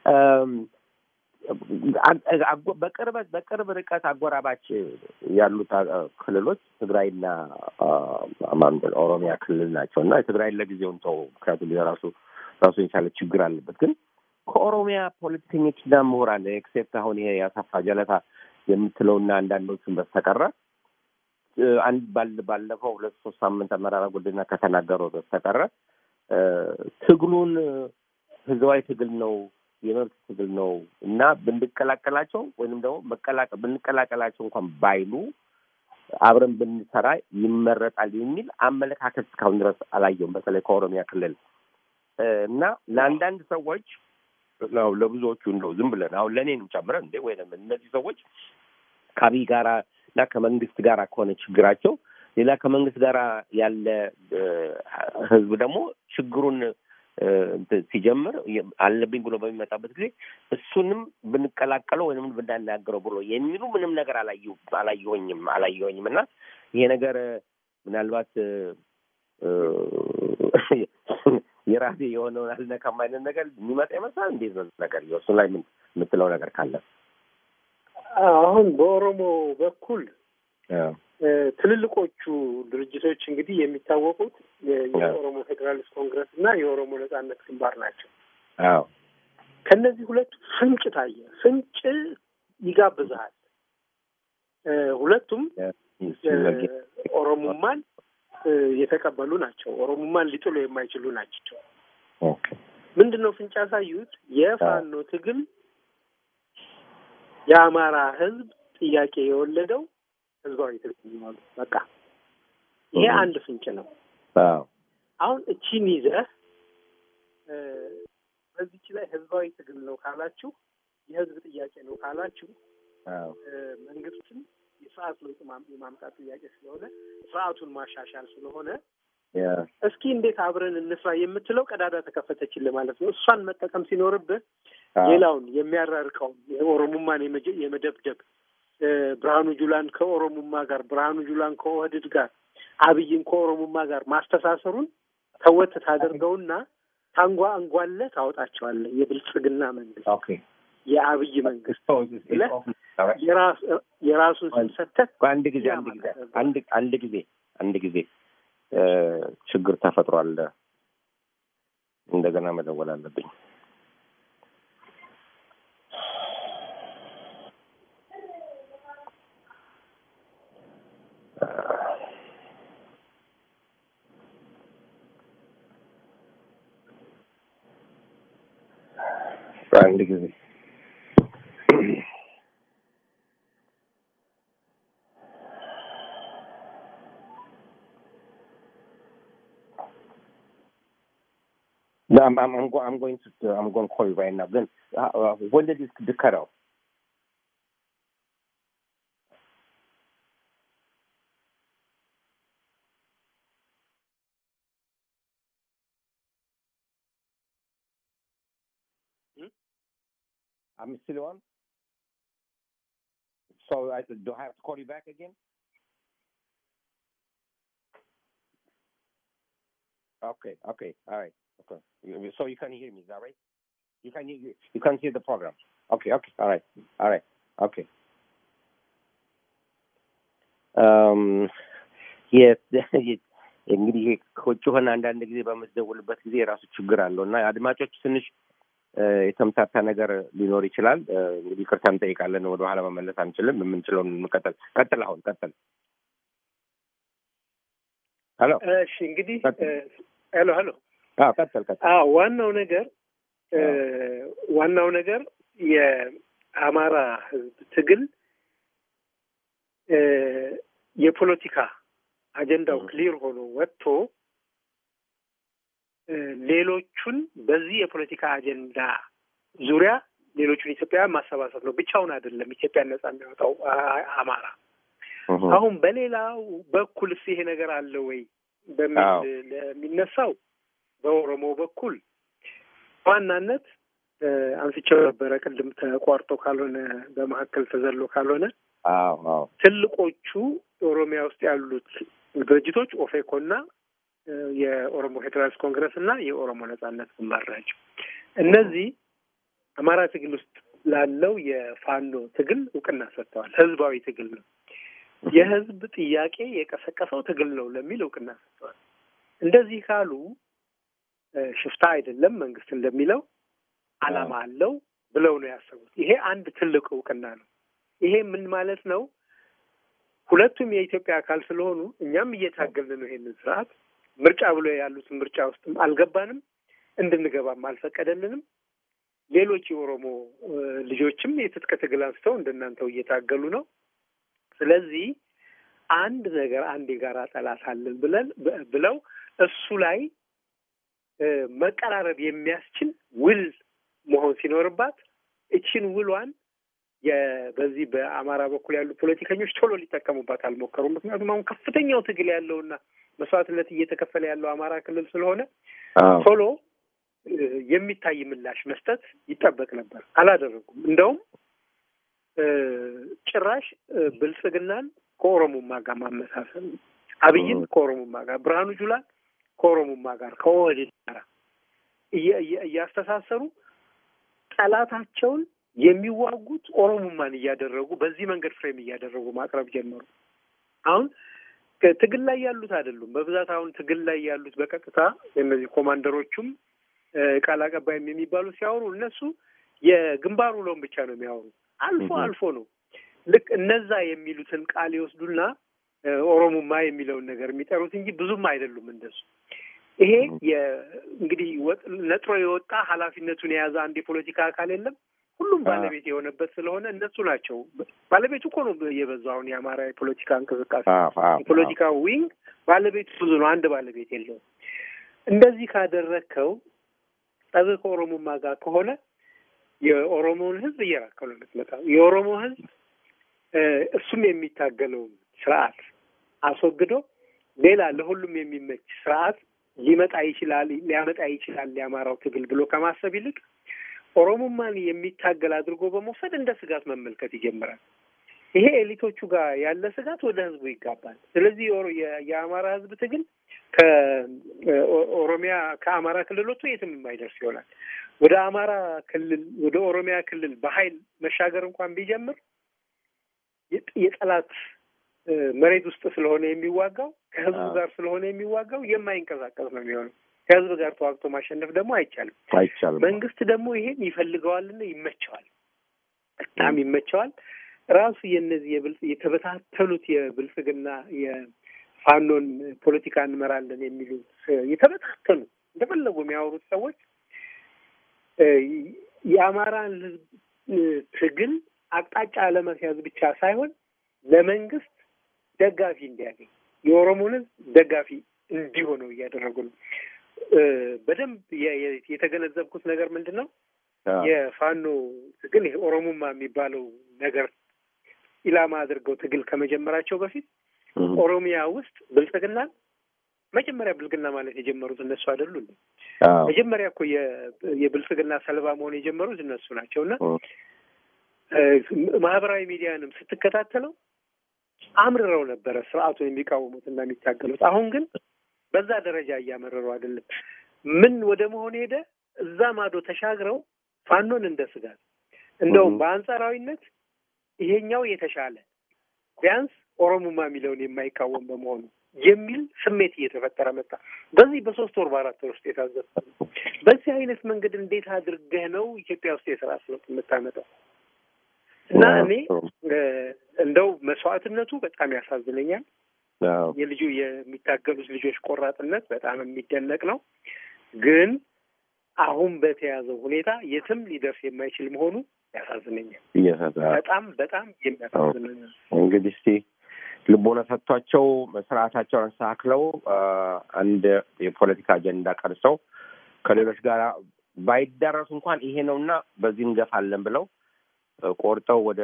በቅርበት በቅርብ ርቀት አጎራባች ያሉት ክልሎች ትግራይና ኦሮሚያ ክልል ናቸው እና የትግራይን ለጊዜው እንተው፣ ምክንያቱም የራሱ ራሱ የቻለ ችግር አለበት። ግን ከኦሮሚያ ፖለቲከኞችና ምሁራን ኤክሴፕት አሁን ይሄ ያሰፋ ጀለታ የምትለውና አንዳንዶቹን በስተቀረ አንድ ባለፈው ሁለት ሶስት ሳምንት መራራ ጉዲና ከተናገረው በስተቀረ ትግሉን ህዝባዊ ትግል ነው የመብት ትግል ነው እና ብንቀላቀላቸው ወይንም ደግሞ መቀላቀል ብንቀላቀላቸው እንኳን ባይሉ አብረን ብንሰራ ይመረጣል የሚል አመለካከት እስካሁን ድረስ አላየውም። በተለይ ከኦሮሚያ ክልል እና ለአንዳንድ ሰዎች ለብዙዎቹ እንደው ዝም ብለን አሁን ለእኔንም ጨምረን እንዴ ወይም እነዚህ ሰዎች ከአብይ ጋራ እና ከመንግስት ጋር ከሆነ ችግራቸው ሌላ ከመንግስት ጋር ያለ ህዝብ ደግሞ ችግሩን ሲጀምር አለብኝ ብሎ በሚመጣበት ጊዜ እሱንም ብንቀላቀለው ወይም ብናናገረው ብሎ የሚሉ ምንም ነገር አላየሆኝም አላየሆኝም እና ይሄ ነገር ምናልባት የራሴ የሆነውን አልነካም አይነት ነገር የሚመጣ ይመስላል። እንዴት ነው ነገር እሱ ላይ ምን የምትለው ነገር ካለ? አሁን በኦሮሞ በኩል ትልልቆቹ ድርጅቶች እንግዲህ የሚታወቁት የኦሮሞ ፌዴራሊስት ኮንግረስ እና የኦሮሞ ነጻነት ግንባር ናቸው። አዎ ከእነዚህ ሁለቱ ፍንጭ ታየ። ፍንጭ ይጋብዝሃል። ሁለቱም ኦሮሞማን የተቀበሉ ናቸው። ኦሮሞማን ሊጥሉ የማይችሉ ናቸው። ምንድን ነው ፍንጭ ያሳዩት? የፋኖ ትግል የአማራ ሕዝብ ጥያቄ የወለደው ህዝባዊ ትግል ነው። በቃ ይሄ አንድ ፍንጭ ነው። አሁን እቺን ይዘህ በዚች ላይ ህዝባዊ ትግል ነው ካላችሁ፣ የህዝብ ጥያቄ ነው ካላችሁ መንግስትም የስርዓት ለውጥ የማምጣት ጥያቄ ስለሆነ ስርዓቱን ማሻሻል ስለሆነ እስኪ እንዴት አብረን እንስራ የምትለው ቀዳዳ ተከፈተችልህ ማለት ነው። እሷን መጠቀም ሲኖርብህ ሌላውን የሚያራርቀውን የኦሮሞማን የመደብደብ ብርሃኑ ጁላን ከኦሮሞማ ጋር ብርሃኑ ጁላን ከኦህድድ ጋር አብይን ከኦሮሞማ ጋር ማስተሳሰሩን ተወት ታደርገውና ታንጓ አንጓለ ታወጣቸዋለህ። የብልጽግና መንግስት የአብይ መንግስት ብለህ የራሱን ስም ሰተህ አንድ ጊዜ አንድ ጊዜ አንድ አንድ ጊዜ አንድ ጊዜ ችግር ተፈጥሯል። እንደገና መደወል አለብኝ። አንድ ጊዜ No, I'm I'm I'm, go, I'm going to I'm going to call you right now. Then uh, uh, when did this the cut off? Hmm? I'm still on. So I do I have to call you back again? Okay, okay, all right. Okay. You- So you can hear me, is that right? You can hear you can hear the program. Okay, okay, all right, all right, okay. Um, የት እንግዲህ ይሄ ከውጭ ሆነ አንዳንድ ጊዜ በምትደውልበት ጊዜ የራሱ ችግር አለው እና አድማጮች ትንሽ እ፣ የተምታታ ነገር ሊኖር ይችላል። እ፣ እንግዲህ ይቅርታ እንጠይቃለን። ወደ ኋላ መመለስ አንችልም። የምንችለውን እንቀጥል። ቀጥል፣ አሁን ቀጥል። ሄሎ፣ እሺ እንግዲህ ቀጥል። ሄሎ ሄሎ አዎ፣ ቀጥል፣ ቀጥል። አዎ ዋናው ነገር እ፣ ዋናው ነገር የአማራ ሕዝብ ትግል እ፣ የፖለቲካ አጀንዳው 음. ክሊር ሆኖ ወጥቶ እ፣ ሌሎቹን በዚህ የፖለቲካ አጀንዳ ዙሪያ ሌሎቹን ኢትዮጵያውያን ማሰባሰብ ነው። ብቻውን አይደለም ኢትዮጵያን ነጻ የሚያወጣው አ- አማራ። እህ፣ አሁን በሌላው በኩልስ ይሄ ነገር አለ ወይ በሚል አዎ። ለሚነሳው በኦሮሞ በኩል በዋናነት እ፣ አንስቼው ነበረ ቅድም ተቋርጦ ካልሆነ በመካከል ተዘሎ ካልሆነ አዎ፣ አዎ፣ ትልቆቹ ኦሮሚያ ውስጥ ያሉት ድርጅቶች ኦፌኮና እ፣ የኦሮሞ ፌዴራሊስት ኮንግረስ እና የኦሮሞ ነጻነት ግንባር ናቸው። እነዚህ አማራ ትግል ውስጥ ላለው የፋኖ ትግል እውቅና ሰጥተዋል። ህዝባዊ ትግል ነው፣ የህዝብ ጥያቄ የቀሰቀሰው ትግል ነው ለሚል እውቅና ሰጥተዋል። እንደዚህ ካሉ እ፣ ሽፍታ አይደለም መንግስት እንደሚለው አላማ አለው ብለው ነው ያሰቡት። ይሄ አንድ ትልቅ እውቅና ነው። ይሄ ምን ማለት ነው? ሁለቱም የኢትዮጵያ አካል ስለሆኑ እኛም እየታገልን ነው ይሄንን ስርዓት ምርጫ ብሎ ያሉትን ምርጫ ውስጥም አልገባንም፣ እንድንገባም አልፈቀደልንም። ሌሎች የኦሮሞ እ፣ ልጆችም የትጥቅ ትግል አንስተው እንደናንተው እየታገሉ ነው። ስለዚህ አንድ ነገር አንድ የጋራ ጠላት አለን ብለን ብ- ብለው እሱ ላይ እ፣ መቀራረብ የሚያስችል ውል መሆን ሲኖርባት እችን ውሏን የ- በዚህ በአማራ በኩል ያሉ ፖለቲከኞች ቶሎ ሊጠቀሙባት አልሞከሩም። ምክንያቱም አሁን ከፍተኛው ትግል ያለውና መስዋዕትነት እየተከፈለ ያለው አማራ ክልል ስለሆነ አዎ፣ ቶሎ እ፣ የሚታይ ምላሽ መስጠት ይጠበቅ ነበር። አላደረጉም። እንደውም እ፣ ጭራሽ እ፣ ብልጽግናን ከኦሮሞማ ጋር ማመሳሰል፣ አብይን ከኦሮሞማ ጋር፣ ብርሃኑ ጁላን ከኦሮሞማ ጋር ከኦህዴድ ጋር እየ- እየ- እያስተሳሰሩ ጠላታቸውን የሚዋጉት ኦሮሞማን እያደረጉ በዚህ መንገድ ፍሬም እያደረጉ ማቅረብ ጀመሩ። አሁን ትግል ላይ ያሉት አይደሉም። በብዛት አሁን ትግል ላይ ያሉት በቀጥታ እነዚህ ኮማንደሮቹም እ፣ ቃል አቀባይም የሚባሉ ሲያወሩ እነሱ የግንባር ውለውን ብቻ ነው የሚያወሩ። አልፎ Mhm. አልፎ ነው ልክ እነዛ የሚሉትን ቃል ይወስዱና እ፣ ኦሮሞማ የሚለውን ነገር የሚጠሩት እንጂ ብዙም አይደሉም እንደሱ። ይሄ የ- እንግዲህ ወጥ- ነጥሮ የወጣ ኃላፊነቱን የያዘ አንድ የፖለቲካ አካል የለም። ሁሉም አዎ። ባለቤት የሆነበት ስለሆነ እነሱ ናቸው። ባለቤቱ እኮ ነው የበዛው አሁን የአማራ የፖለቲካ እንቅስቃሴ አዎ፣ አዎ፣ የፖለቲካ ዊንግ ባለቤቱ ብዙ ነው፣ አንድ ባለቤት የለውም። እንደዚህ ካደረግከው ጠብህ ከኦሮሞማ ጋር ከሆነ የኦሮሞውን ሕዝብ እየራከው ነው የምትመጣው። የኦሮሞ ሕዝብ እ፣ እሱም የሚታገለውን ስርዓት አስወግዶ ሌላ ለሁሉም የሚመች ስርዓት ሊመጣ ይችላል ሊያመጣ ይችላል የአማራው ትግል ብሎ ከማሰብ ይልቅ ኦሮሞማን የሚታገል አድርጎ በመውሰድ እንደ ስጋት መመልከት ይጀምራል። ይሄ ኤሊቶቹ ጋር ያለ ስጋት ወደ ህዝቡ ይጋባል። ስለዚህ የኦሮ- የ- የአማራ ህዝብ ትግል ከኦሮሚያ ከአማራ ክልል ወጥቶ የትም የማይደርስ ይሆናል። ወደ አማራ ክልል ወደ ኦሮሚያ ክልል በኃይል መሻገር እንኳን ቢጀምር የጥ- የጠላት መሬት ውስጥ ስለሆነ የሚዋጋው ከህዝቡ ጋር ስለሆነ የሚዋጋው የማይንቀሳቀስ ነው የሚሆነው። ከህዝብ ጋር ተዋግቶ ማሸነፍ ደግሞ አይቻልም። አይቻልም። መንግስት ደግሞ ይሄን ይፈልገዋልና ይመቸዋል፣ በጣም ይመቸዋል። ራሱ የነዚህ የብልጽ የተበታተኑት የብልጽግና የፋኖን ፖለቲካ እንመራለን የሚሉት የተበታተኑ እንደፈለጉ የሚያወሩት ሰዎች የአማራን ህዝብ ትግል አቅጣጫ ለመስያዝ ብቻ ሳይሆን ለመንግስት ደጋፊ እንዲያገኝ የኦሮሞን ህዝብ ደጋፊ እንዲሆነው እያደረጉ ነው። በደንብ የተገነዘብኩት ነገር ምንድን ነው? የፋኖ ትግል ይሄ ኦሮሞማ የሚባለው ነገር ኢላማ አድርገው ትግል ከመጀመራቸው በፊት ኦሮሚያ ውስጥ ብልጽግናን መጀመሪያ ብልጽግና ማለት የጀመሩት እነሱ አይደሉ? መጀመሪያ እኮ የብልጽግና ሰለባ መሆን የጀመሩት እነሱ ናቸው። እና ማህበራዊ ሚዲያንም ስትከታተለው አምርረው ነበረ ስርዓቱን የሚቃወሙት እና የሚታገሉት። አሁን ግን በዛ ደረጃ እያመረሩ አይደለም። ምን ወደ መሆን ሄደ? እዛ ማዶ ተሻግረው ፋኖን እንደ ስጋት እንደውም በአንጻራዊነት ይሄኛው የተሻለ ቢያንስ ኦሮሞማ የሚለውን የማይቃወም በመሆኑ የሚል ስሜት እየተፈጠረ መጣ። በዚህ በሶስት ወር በአራት ወር ውስጥ የታዘብኩ በዚህ አይነት መንገድ እንዴት አድርገህ ነው ኢትዮጵያ ውስጥ የስርዓት ለውጥ የምታመጣው? እና እኔ እንደው መስዋዕትነቱ በጣም ያሳዝነኛል። የልጁ የሚታገሉት ልጆች ቆራጥነት በጣም የሚደነቅ ነው። ግን አሁን በተያዘው ሁኔታ የትም ሊደርስ የማይችል መሆኑ ያሳዝነኛል። በጣም በጣም የሚያሳዝነኛል። እንግዲህ እስቲ ልቦና ሰጥቷቸው ስርዓታቸውን አስተካክለው አንድ የፖለቲካ አጀንዳ ቀርሰው ከሌሎች ጋር ባይዳረሱ እንኳን ይሄ ነውና በዚህ እንገፋለን ብለው ቆርጠው ወደ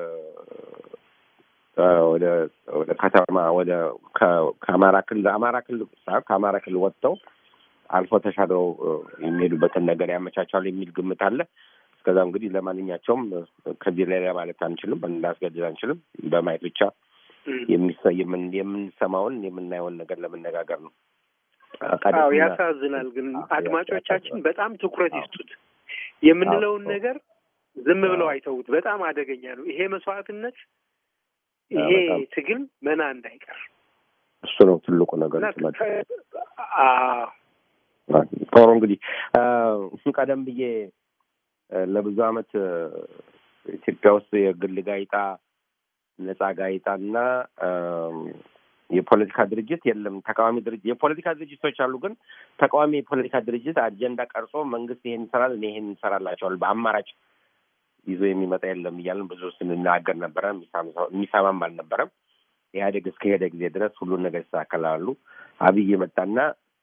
ወደ ወደ ከተማ ወደ ከአማራ ክልል አማራ ክልል ሳይሆን ከአማራ ክልል ወጥተው አልፎ ተሻግረው የሚሄዱበትን ነገር ያመቻቻሉ የሚል ግምት አለ። እስከዛ እንግዲህ ለማንኛቸውም ከዚህ ሌላ ማለት አንችልም፣ እንዳስገድድ አንችልም። በማየት ብቻ የምንሰማውን የምናየውን ነገር ለመነጋገር ነው። አዎ ያሳዝናል። ግን አድማጮቻችን በጣም ትኩረት ይስጡት። የምንለውን ነገር ዝም ብለው አይተውት። በጣም አደገኛ ነው ይሄ መስዋዕትነት፣ ይሄ ትግል መና እንዳይቀር እሱ ነው ትልቁ ነገር። ጦሩ እንግዲህ ቀደም ብዬ ለብዙ ዓመት ኢትዮጵያ ውስጥ የግል ጋዜጣ ነጻ ጋዜጣና የፖለቲካ ድርጅት የለም። ተቃዋሚ ድርጅት የፖለቲካ ድርጅቶች አሉ፣ ግን ተቃዋሚ የፖለቲካ ድርጅት አጀንዳ ቀርጾ መንግስት ይሄን ይሰራል፣ እኔ ይሄን እንሰራላቸዋል በአማራጭ ይዞ የሚመጣ የለም እያለን ብዙ ስንናገር ነበረ። የሚሰማም አልነበረም። ኢህአዴግ እስከሄደ ጊዜ ድረስ ሁሉን ነገር ይስተካከላሉ። አብይ መጣና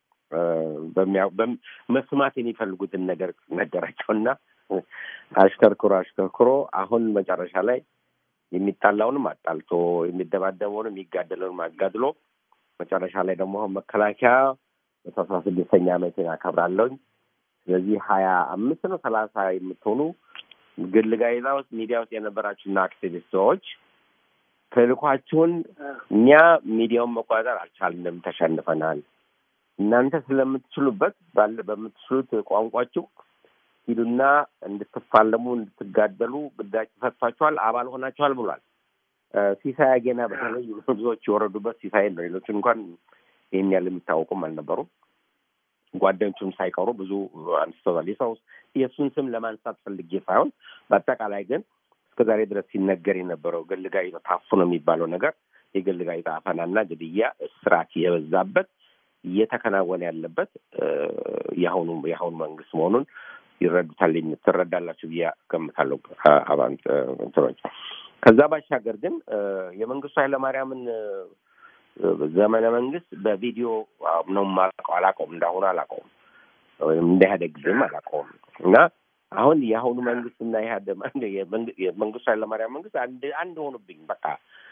መስማት የሚፈልጉትን ነገር ነገራቸውና አሽከርክሮ አሽከርክሮ አሁን መጨረሻ ላይ የሚጣላውንም አጣልቶ የሚደባደበውንም የሚጋደለውንም አጋድሎ መጨረሻ ላይ ደግሞ አሁን መከላከያ መቶ አስራ ስድስተኛ ዓመትን ያከብራለሁኝ። ስለዚህ ሀያ አምስት ነው ሰላሳ የምትሆኑ ግል ጋዜጣ ውስጥ ሚዲያ ውስጥ የነበራችሁና አክቲቪስት ሰዎች ተልኳችሁን እኛ ሚዲያውን መቆጣጠር አልቻልንም፣ ተሸንፈናል። እናንተ ስለምትችሉበት ባለ በምትችሉት ቋንቋችሁ ሂዱና እንድትፋለሙ እንድትጋደሉ ግዳጅ ተሰጥቷችኋል፣ አባል ሆናችኋል ብሏል። ሲሳይ አጌና በተለይ ብዙዎች የወረዱበት ሲሳይን ነው። ሌሎች እንኳን ይህን ያህል የሚታወቁም አልነበሩም። ጓደኞቹም ሳይቀሩ ብዙ አንስተዋል። የሰው የእሱን ስም ለማንሳት ፈልጌ ሳይሆን በአጠቃላይ ግን እስከ ዛሬ ድረስ ሲነገር የነበረው ግል ጋዜጣ ታፍኖ የሚባለው ነገር የግል ጋዜጣ አፈናና ግድያ፣ እስራት የበዛበት እየተከናወነ ያለበት የአሁኑ የአሁኑ መንግስት መሆኑን ይረዱታል ትረዳላችሁ ብዬ ገምታለሁ። አባንት እንትኖች ከዛ ባሻገር ግን የመንግስቱ ኃይለማርያምን ዘመነ መንግስት በቪዲዮ ነው የማላውቀው፣ አላውቀውም፣ እንዳሁኑ አላውቀውም፣ ወይም እንደ ኢህአዴግ ጊዜም አላውቀውም እና አሁን የአሁኑ መንግስትና የመንግስቱ ኃይለማርያም መንግስት አንድ አንድ ሆኑብኝ። በቃ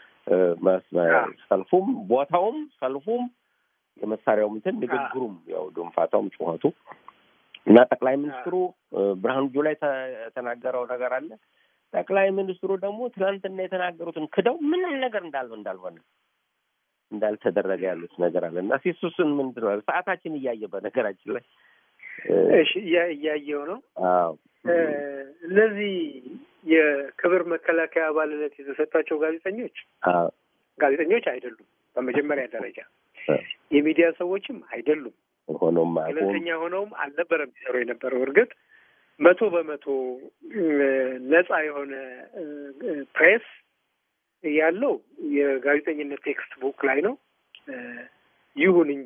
ሰልፉም፣ ቦታውም፣ ሰልፉም፣ የመሳሪያውም እንትን ንግግሩም፣ ያው ድንፋታውም፣ ጩኸቱ እና ጠቅላይ ሚኒስትሩ ብርሃኑ ጁላ የተናገረው ነገር አለ። ጠቅላይ ሚኒስትሩ ደግሞ ትናንትና የተናገሩትን ክደው ምንም ነገር እንዳልሆነ እንዳልሆነ እንዳልተደረገ ያሉት ነገር አለ እና ሲሱስን ምንድን ነው ሰዓታችን እያየ በነገራችን ላይ እሺ እያየው ነው። እነዚህ የክብር መከላከያ አባልነት የተሰጣቸው ጋዜጠኞች ጋዜጠኞች አይደሉም። በመጀመሪያ ደረጃ የሚዲያ ሰዎችም አይደሉም። ሆኖም ገለልተኛ ሆነውም አልነበረም የሚሰሩ የነበረው። እርግጥ መቶ በመቶ ነጻ የሆነ ፕሬስ ያለው የጋዜጠኝነት ቴክስት ቡክ ላይ ነው። ይሁን እንጂ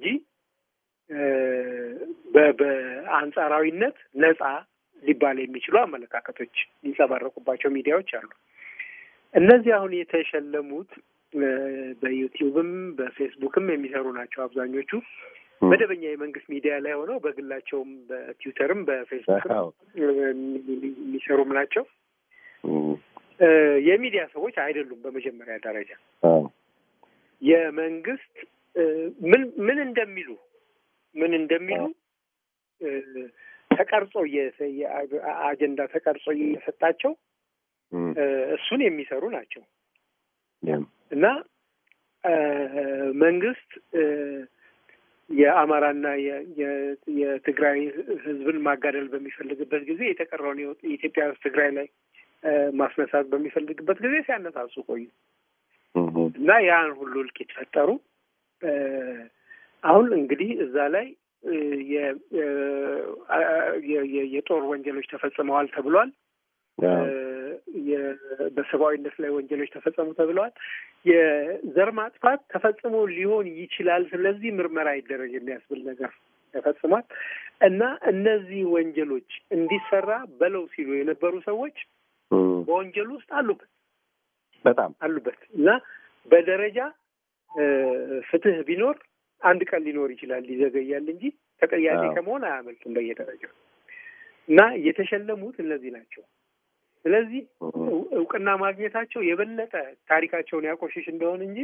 በአንጻራዊነት ነጻ ሊባል የሚችሉ አመለካከቶች የሚንጸባረቁባቸው ሚዲያዎች አሉ። እነዚህ አሁን የተሸለሙት በዩቲዩብም በፌስቡክም የሚሰሩ ናቸው አብዛኞቹ። መደበኛ የመንግስት ሚዲያ ላይ ሆነው በግላቸውም በትዊተርም በፌስቡክም የሚሰሩም ናቸው። የሚዲያ ሰዎች አይደሉም። በመጀመሪያ ደረጃ የመንግስት ምን ምን እንደሚሉ ምን እንደሚሉ ተቀርጾ አጀንዳ ተቀርጾ እየሰጣቸው እሱን የሚሰሩ ናቸው እና መንግስት የአማራና የትግራይ ሕዝብን ማጋደል በሚፈልግበት ጊዜ የተቀረውን የኢትዮጵያ ሕዝብ ትግራይ ላይ ማስነሳት በሚፈልግበት ጊዜ ሲያነሳሱ ቆዩ እና ያን ሁሉ እልቂት ፈጠሩ። አሁን እንግዲህ እዛ ላይ የጦር ወንጀሎች ተፈጽመዋል ተብሏል። በሰብአዊነት ላይ ወንጀሎች ተፈጸሙ ተብለዋል። የዘር ማጥፋት ተፈጽሞ ሊሆን ይችላል፣ ስለዚህ ምርመራ ይደረግ የሚያስብል ነገር ተፈጽሟል እና እነዚህ ወንጀሎች እንዲሰራ በለው ሲሉ የነበሩ ሰዎች በወንጀሉ ውስጥ አሉበት በጣም አሉበት እና በደረጃ ፍትህ ቢኖር አንድ ቀን ሊኖር ይችላል፣ ሊዘገያል እንጂ ተጠያቂ ከመሆን አያመልጡም በየደረጃው እና የተሸለሙት እነዚህ ናቸው። ስለዚህ እውቅና ማግኘታቸው የበለጠ ታሪካቸውን ያቆሽሽ እንደሆን እንጂ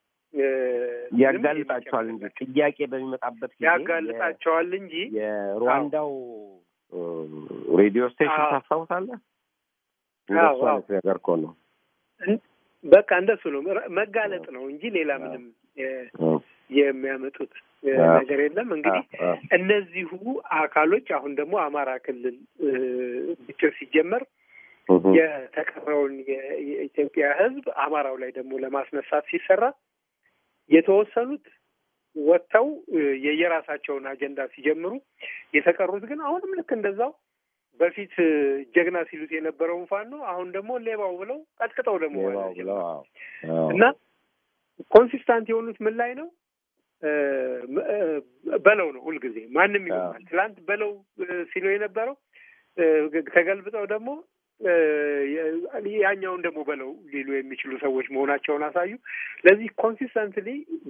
ያጋልጣቸዋል እንጂ ጥያቄ በሚመጣበት ጊዜ ያጋልጣቸዋል እንጂ የሩዋንዳው ሬዲዮ ስቴሽን ታስታውሳለህ? እንደሱ አይነት ነገር እኮ ነው። በቃ እንደሱ ነው። መጋለጥ ነው እንጂ ሌላ ምንም የሚያመጡት ነገር የለም። እንግዲህ እነዚሁ አካሎች አሁን ደግሞ አማራ ክልል ግጭት ሲጀመር የተቀረውን የኢትዮጵያ ሕዝብ አማራው ላይ ደግሞ ለማስነሳት ሲሰራ የተወሰኑት ወጥተው የየራሳቸውን አጀንዳ ሲጀምሩ፣ የተቀሩት ግን አሁንም ልክ እንደዛው በፊት ጀግና ሲሉት የነበረውን ፋኖ አሁን ደግሞ ሌባው ብለው ቀጥቅጠው ደግሞ እና ኮንሲስታንት የሆኑት ምን ላይ ነው? በለው ነው ሁልጊዜ ማንም ይሆናል። ትላንት በለው ሲሉ የነበረው ተገልብጠው ደግሞ ያኛውን ደግሞ በለው ሊሉ የሚችሉ ሰዎች መሆናቸውን አሳዩ። ለዚህ ኮንሲስተንትሊ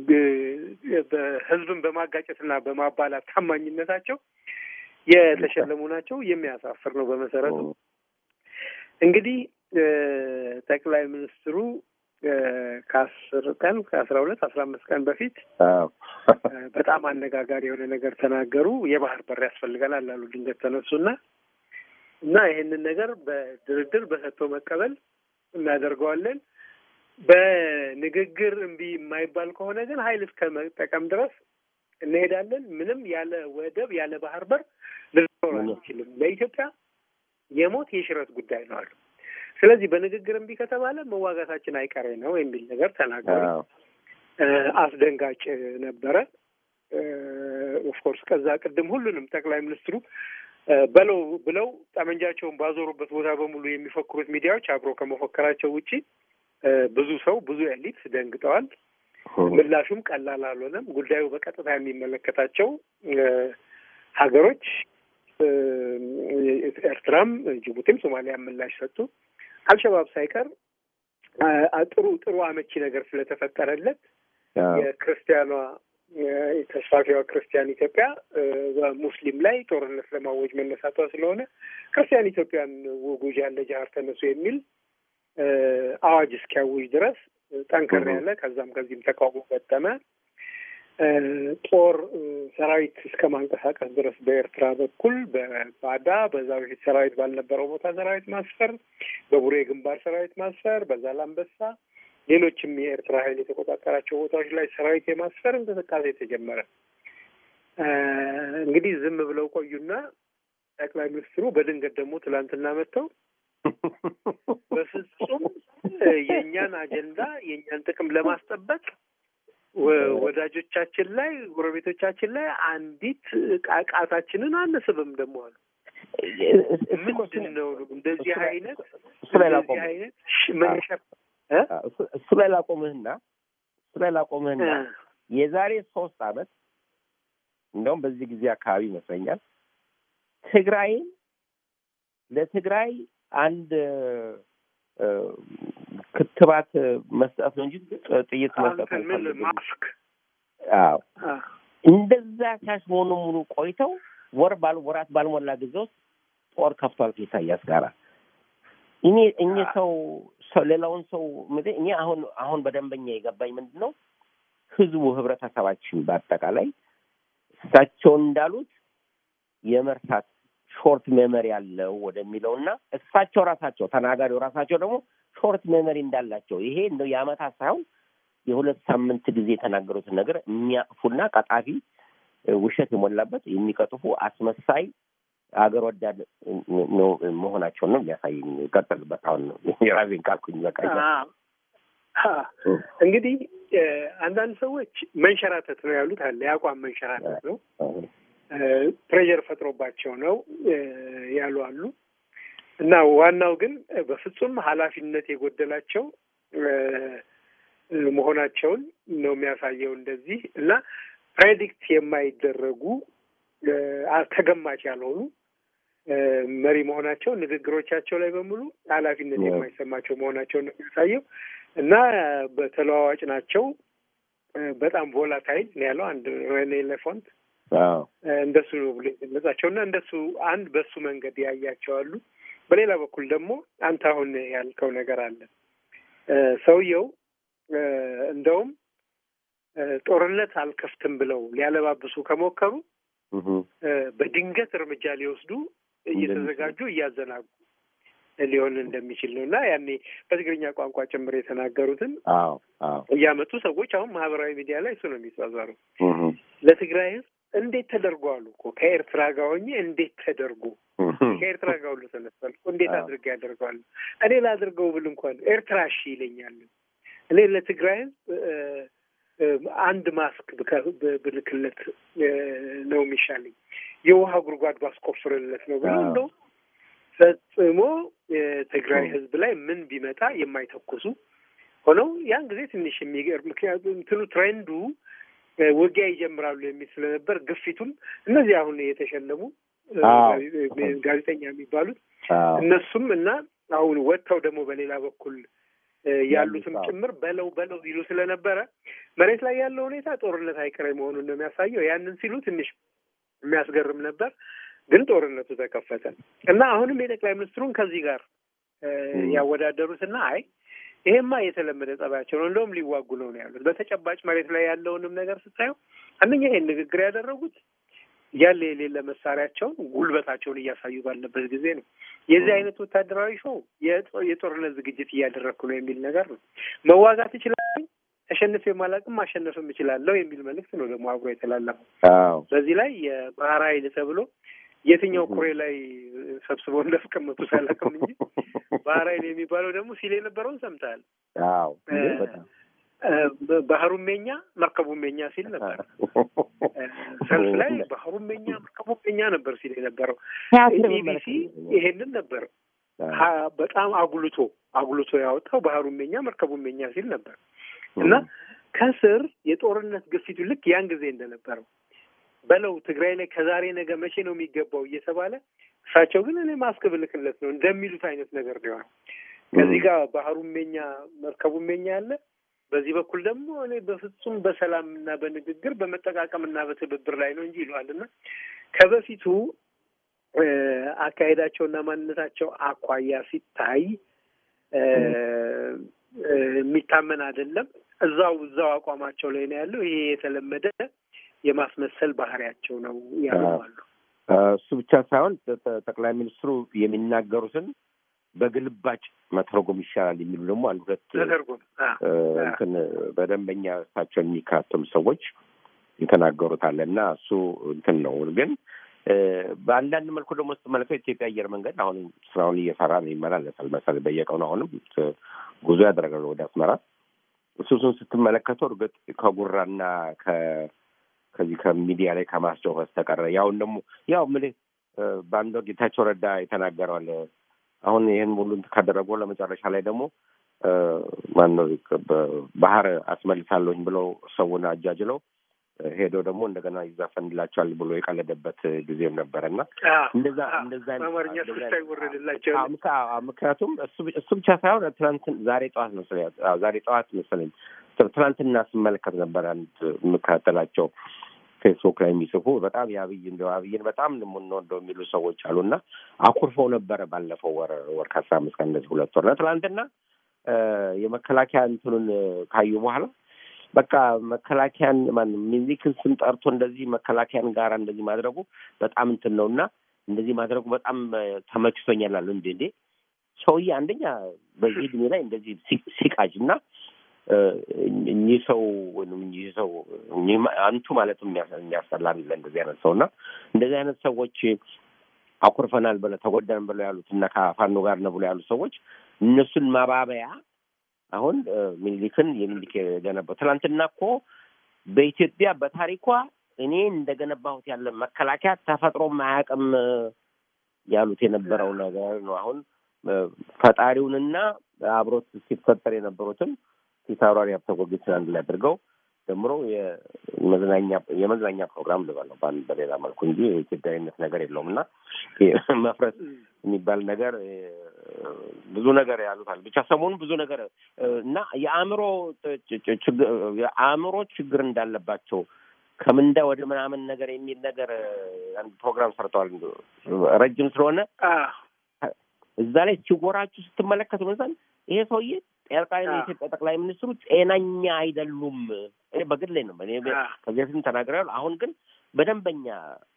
በህዝብን በማጋጨትና በማባላት ታማኝነታቸው የተሸለሙ ናቸው። የሚያሳፍር ነው። በመሰረቱ እንግዲህ ጠቅላይ ሚኒስትሩ ከአስር ቀን ከአስራ ሁለት አስራ አምስት ቀን በፊት በጣም አነጋጋሪ የሆነ ነገር ተናገሩ። የባህር በር ያስፈልገናል አሉ። ድንገት ተነሱና እና ይህንን ነገር በድርድር በሰጥቶ መቀበል እናደርገዋለን። በንግግር እምቢ የማይባል ከሆነ ግን ኃይል እስከ መጠቀም ድረስ እንሄዳለን። ምንም ያለ ወደብ ያለ ባህር በር ልኖር አንችልም። ለኢትዮጵያ የሞት የሽረት ጉዳይ ነው አሉ። ስለዚህ በንግግር እምቢ ከተባለ መዋጋታችን አይቀሬ ነው የሚል ነገር ተናገሩ። አስደንጋጭ ነበረ። ኦፍኮርስ ከዛ ቅድም ሁሉንም ጠቅላይ ሚኒስትሩ በለው ብለው ጠመንጃቸውን ባዞሩበት ቦታ በሙሉ የሚፎክሩት ሚዲያዎች አብሮ ከመፎከራቸው ውጪ ብዙ ሰው ብዙ ኤሊት ደንግጠዋል። ምላሹም ቀላል አልሆነም። ጉዳዩ በቀጥታ የሚመለከታቸው ሀገሮች ኤርትራም፣ ጅቡቲም ሶማሊያ ምላሽ ሰጡ። አልሸባብ ሳይቀር ጥሩ ጥሩ አመቺ ነገር ስለተፈጠረለት የክርስቲያኗ ተስፋፊዋ ክርስቲያን ኢትዮጵያ በሙስሊም ላይ ጦርነት ለማወጅ መነሳቷ ስለሆነ ክርስቲያን ኢትዮጵያን ውጉጅ ያለ ጃሃር ተነሱ የሚል አዋጅ እስኪያውጅ ድረስ ጠንከር ያለ ከዛም ከዚህም ተቃውሞ ገጠመ። ጦር ሰራዊት እስከ ማንቀሳቀስ ድረስ በኤርትራ በኩል በባዳ በዛ በፊት ሰራዊት ባልነበረው ቦታ ሰራዊት ማስፈር፣ በቡሬ ግንባር ሰራዊት ማስፈር፣ በዛላምበሳ ሌሎችም የኤርትራ ኃይል የተቆጣጠራቸው ቦታዎች ላይ ሰራዊት የማስፈር እንቅስቃሴ ተጀመረ። እንግዲህ ዝም ብለው ቆዩና ጠቅላይ ሚኒስትሩ በድንገት ደግሞ ትላንትና መጥተው በፍጹም የእኛን አጀንዳ የእኛን ጥቅም ለማስጠበቅ ወዳጆቻችን ላይ ጎረቤቶቻችን ላይ አንዲት ቃቃታችንን አንስብም ደግሞ አሉ። ምንድን ነው እንደዚህ አይነት እሱ ላይ ላቆም እንደዚህ አይነት መንሸር እሱ ላይ ላቆምህና እሱ ላይ ላቆምህና የዛሬ ሶስት አመት እንደውም በዚህ ጊዜ አካባቢ ይመስለኛል ትግራይን ለትግራይ አንድ ክትባት መስጠት ነው እንጂ ጥይት መስጠት ማስክ አዎ እንደዛ ሲያስሆኑ ሙሉ ቆይተው ወር ባል ወራት ባልሞላ ጊዜ ውስጥ ጦር ከፍቷል ከኢሳያስ ጋራ እኔ እኚህ ሰው ሰው ሌላውን ሰው ምድ እኔ አሁን አሁን በደንበኛ የገባኝ ምንድን ነው ህዝቡ ህብረተሰባችን በአጠቃላይ እሳቸው እንዳሉት የመርሳት ሾርት ሜመሪ ያለው ወደሚለው እና እሳቸው ራሳቸው ተናጋሪው ራሳቸው ደግሞ ሾርት ሜመሪ እንዳላቸው ይሄ እንደው የአመታት ሳይሆን የሁለት ሳምንት ጊዜ የተናገሩትን ነገር የሚያቅፉና ቀጣፊ ውሸት የሞላበት የሚቀጥፉ አስመሳይ አገር ወዳድ ነው መሆናቸውን ነው የሚያሳየኝ። ቀጥልበት። አሁን የራሴን ካልኩኝ በቃ እንግዲህ አንዳንድ ሰዎች መንሸራተት ነው ያሉት አለ የአቋም መንሸራተት ነው ፕሬዠር ፈጥሮባቸው ነው ያሉ አሉ እና ዋናው ግን በፍጹም ኃላፊነት የጎደላቸው መሆናቸውን ነው የሚያሳየው እንደዚህ እና ፕሬዲክት የማይደረጉ ተገማች ያልሆኑ መሪ መሆናቸው ንግግሮቻቸው ላይ በሙሉ ኃላፊነት የማይሰማቸው መሆናቸውን ነው የሚያሳየው እና በተለዋዋጭ ናቸው። በጣም ቮላታይል ነው ያለው አንድ ሬኔ ሌፎንት እንደሱ ነው ብሎ የገለጻቸው እና እንደሱ አንድ በሱ መንገድ ያያቸዋሉ። በሌላ በኩል ደግሞ አንተ አሁን ያልከው ነገር አለ። ሰውየው እንደውም ጦርነት አልከፍትም ብለው ሊያለባብሱ ከሞከሩ በድንገት እርምጃ ሊወስዱ እየተዘጋጁ እያዘናጉ ሊሆን እንደሚችል ነው እና ያኔ በትግርኛ ቋንቋ ጭምር የተናገሩትን እያመጡ ሰዎች አሁን ማህበራዊ ሚዲያ ላይ እሱ ነው የሚጻዛሩ ለትግራይ ህዝብ እንዴት ተደርጎ አሉ እኮ ከኤርትራ ጋር ሆኜ እንዴት ተደርጎ ከኤርትራ ጋር ሁሉ ተነሳል እኮ እንዴት አድርገ ያደርገዋል እኔ ላድርገው ብል እንኳን ኤርትራ እሺ ይለኛል እኔ ለትግራይ ህዝብ አንድ ማስክ ብልክለት ነው የሚሻለኝ የውሃ ጉድጓድ ባስቆፍርለት ነው ብሎ እንደው ፈጽሞ የትግራይ ህዝብ ላይ ምን ቢመጣ የማይተኩሱ ሆነው ያን ጊዜ ትንሽ የሚገርም ምክንያቱም እንትኑ ትሬንዱ ውጊያ ይጀምራሉ የሚል ስለነበር ግፊቱም እነዚህ አሁን የተሸለሙ ጋዜጠኛ የሚባሉት እነሱም እና አሁን ወጥተው ደግሞ በሌላ በኩል ያሉትም ጭምር በለው በለው ይሉ ስለነበረ መሬት ላይ ያለው ሁኔታ ጦርነት አይቀሬ መሆኑን ነው የሚያሳየው። ያንን ሲሉ ትንሽ የሚያስገርም ነበር። ግን ጦርነቱ ተከፈተ እና አሁንም የጠቅላይ ሚኒስትሩን ከዚህ ጋር ያወዳደሩትና አይ ይሄማ የተለመደ ጸባያቸው ነው፣ እንደውም ሊዋጉ ነው ነው ያሉት። በተጨባጭ መሬት ላይ ያለውንም ነገር ስታየው አንደኛ ይሄን ንግግር ያደረጉት ያለ የሌለ መሳሪያቸውን ጉልበታቸውን እያሳዩ ባለበት ጊዜ ነው። የዚህ አይነት ወታደራዊ ሾው የጦርነት ዝግጅት እያደረግኩ ነው የሚል ነገር ነው። መዋጋት እችላለሁ፣ ተሸንፌ ማላቅም ማሸነፍም እችላለሁ የሚል መልእክት ነው ደግሞ አብሮ የተላለፈው። በዚህ ላይ የባህር ኃይል ተብሎ የትኛው ኩሬ ላይ ሰብስበው እንዳስቀመጡ ሳላቅም እንጂ ባህር ኃይል የሚባለው ደግሞ ሲል የነበረውን ሰምተሃል? ባህሩም የኛ መርከቡም የኛ ሲል ነበር። ሰልፍ ላይ ባህሩም የኛ መርከቡም የኛ ነበር ሲል የነበረው ኢቢሲ ይሄንን ነበር በጣም አጉልቶ አጉልቶ ያወጣው ባህሩም የኛ መርከቡም የኛ ሲል ነበር እና ከስር የጦርነት ግፊቱ ልክ ያን ጊዜ እንደነበረው በለው ትግራይ ላይ ከዛሬ ነገ መቼ ነው የሚገባው እየተባለ እሳቸው ግን እኔ ማስክ ብልክለት ነው እንደሚሉት አይነት ነገር ነው የሆነው። ከዚህ ጋር ባህሩም የኛ መርከቡም የኛ ያለ በዚህ በኩል ደግሞ እኔ በፍጹም በሰላም እና በንግግር በመጠቃቀም እና በትብብር ላይ ነው እንጂ ይለዋል እና ከበፊቱ አካሄዳቸውና ማንነታቸው አኳያ ሲታይ የሚታመን አይደለም። እዛው እዛው አቋማቸው ላይ ነው ያለው። ይሄ የተለመደ የማስመሰል ባህሪያቸው ነው ያሉዋሉ። እሱ ብቻ ሳይሆን ጠቅላይ ሚኒስትሩ የሚናገሩትን በግልባጭ መተርጎም ይሻላል የሚሉ ደግሞ አንድ ሁለት ተተርጎም እንትን በደንበኛ እሳቸውን የሚከታተሉ ሰዎች የተናገሩት አለ እና እሱ እንትን ነው። ግን በአንዳንድ መልኩ ደግሞ ስትመለከው የኢትዮጵያ አየር መንገድ አሁንም ስራውን እየሰራ ነው፣ ይመላለሳል መሰለኝ በየቀኑ አሁንም ጉዞ ያደረጋሉ ወደ አስመራ። እሱሱን ስትመለከተው እርግጥ ከጉራና ከዚህ ከሚዲያ ላይ ከማስጨው በስተቀረ ያውን ደግሞ ያው ምን በአንድ ወቅት ጌታቸው ረዳ የተናገረዋል። አሁን ይህን ሁሉ ካደረጉ ለመጨረሻ ላይ ደግሞ ማነው ባህር አስመልሳለሁኝ ብለው ሰውን አጃጅለው ሄደው ደግሞ እንደገና ይዛፈንላቸዋል ብሎ የቀለደበት ጊዜም ነበረ እና እንደዛ እንደዛ ምክንያቱም እሱ ብቻ ሳይሆን ትናንት ዛሬ ጠዋት መሰለኝ ዛሬ ጠዋት መሰለኝ ትናንትና ስመለከት ነበር አንድ የምከታተላቸው ፌስቡክ ላይ የሚጽፉ በጣም የአብይ እንደው አብይን በጣም የምንወደው የሚሉ ሰዎች አሉና አኩርፈው ነበረ ባለፈው ወር ወር ከአስራ አምስት ቀን እንደዚህ ሁለት ወር ትናንትና የመከላከያ እንትኑን ካዩ በኋላ በቃ መከላከያን ማነው ሚኒሊክን ስም ጠርቶ እንደዚህ መከላከያን ጋራ እንደዚህ ማድረጉ በጣም እንትን ነው እና እንደዚህ ማድረጉ በጣም ተመችቶኛል አሉ። እንዴ እንዴ ሰውዬ አንደኛ በዚህ እድሜ ላይ እንደዚህ ሲቃጅ እና እኚህ ሰው ወይም እኚህ ሰው አንቱ ማለትም የሚያስጠላ እንደዚህ አይነት ሰው እና እንደዚህ አይነት ሰዎች አኩርፈናል ብለው ተጎዳን ብለው ያሉት እና ከፋኖ ጋር ነው ብለው ያሉት ሰዎች እነሱን ማባበያ አሁን ሚኒሊክን የሚኒሊክ የገነባው ትናንትና እኮ በኢትዮጵያ በታሪኳ እኔ እንደገነባሁት ያለ መከላከያ ተፈጥሮ አያውቅም ያሉት የነበረው ነገር ነው። አሁን ፈጣሪውንና አብሮት ሲፈጠር የነበሩትን ፊታውራሪ ሀብተ ጊዮርጊስን አንድ ላይ አድርገው ጀምሮ የመዝናኛ የመዝናኛ ፕሮግራም ልበለው በአንድ በሌላ መልኩ እንጂ የኢትዮጵያዊነት ነገር የለውም እና መፍረስ የሚባል ነገር ብዙ ነገር ያሉታል። ብቻ ሰሞኑን ብዙ ነገር እና የአእምሮ የአእምሮ ችግር እንዳለባቸው ከምንዳ ወደ ምናምን ነገር የሚል ነገር አንድ ፕሮግራም ሰርተዋል። ረጅም ስለሆነ እዛ ላይ ሲጎራችሁ ስትመለከቱ መሰል ይሄ ሰውዬ ጠቅላይ የኢትዮጵያ ጠቅላይ ሚኒስትሩ ጤናኛ አይደሉም። እኔ በግሌ ነው እኔ ከዚህ በፊትም ተናግሬያለሁ። አሁን ግን በደንበኛ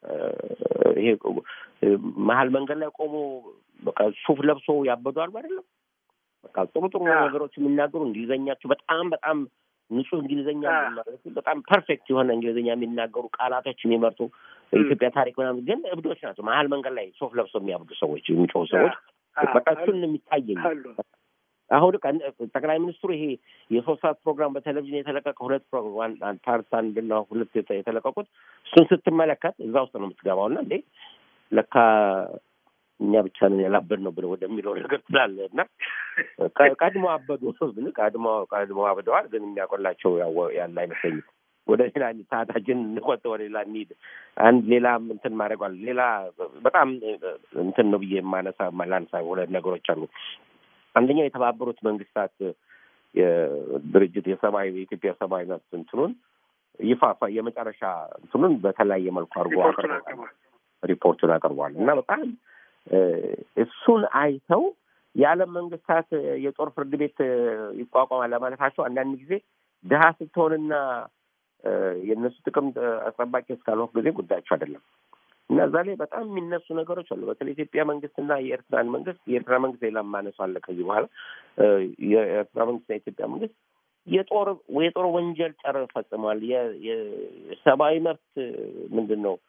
ይሄ መሀል መንገድ ላይ ቆሞ በቃ ሱፍ ለብሶ ያበዷል አይደለም። በቃ ጥሩ ጥሩ ነገሮች የሚናገሩ እንግሊዘኛቸው በጣም በጣም ንጹህ እንግሊዝኛ በጣም ፐርፌክት የሆነ እንግሊዝኛ የሚናገሩ ቃላቶች የሚመርጡ በኢትዮጵያ ታሪክ ምናምን ግን እብዶች ናቸው። መሀል መንገድ ላይ ሱፍ ለብሶ የሚያብዱ ሰዎች፣ የሚጮሁ ሰዎች በቃ እሱን የሚታየኝ አሁን ጠቅላይ ሚኒስትሩ ይሄ የሶስት ሰዓት ፕሮግራም በቴሌቪዥን የተለቀቀ ሁለት ፓርት አንድና ሁለት የተለቀቁት እሱን ስትመለከት እዛ ውስጥ ነው የምትገባው እና እንዴ ለካ እኛ ብቻ ነን ያላበድ ነው ብለው ወደሚለው ነገር ትላለህ እና ቀድሞ አበዱ ግን ቀድሞ ቀድሞ አብደዋል። ግን የሚያቆላቸው ያለ አይመስለኝም። ወደ ሌላ ሰዓታችን እንቆጥ ወደ ሌላ እንሂድ። አንድ ሌላ እንትን ማድረጓል ሌላ በጣም እንትን ነው ብዬ የማነሳ ላንሳ ሁለት ነገሮች አሉ። አንደኛው የተባበሩት መንግስታት ድርጅት የሰብአዊ የኢትዮጵያ ሰብአዊ መብት እንትኑን ይፋ የመጨረሻ እንትኑን በተለያየ መልኩ አድርጎ አቅርቧል፣ ሪፖርቱን አቅርቧል እና በጣም እሱን አይተው የዓለም መንግስታት የጦር ፍርድ ቤት ይቋቋማል ለማለታቸው አንዳንድ ጊዜ ድሀ ስትሆንና የእነሱ ጥቅም አስጠባቂ እስካልሆንክ ጊዜ ጉዳያቸው አይደለም እና እዛ ላይ በጣም የሚነሱ ነገሮች አሉ። በተለይ ኢትዮጵያ መንግስትና የኤርትራን መንግስት የኤርትራ መንግስት ሌላ ማነሱ አለ ከዚህ በኋላ የኤርትራ መንግስትና የኢትዮጵያ መንግስት የጦር የጦር ወንጀል ጨር ፈጽመዋል። የሰብአዊ መብት ምንድን ነው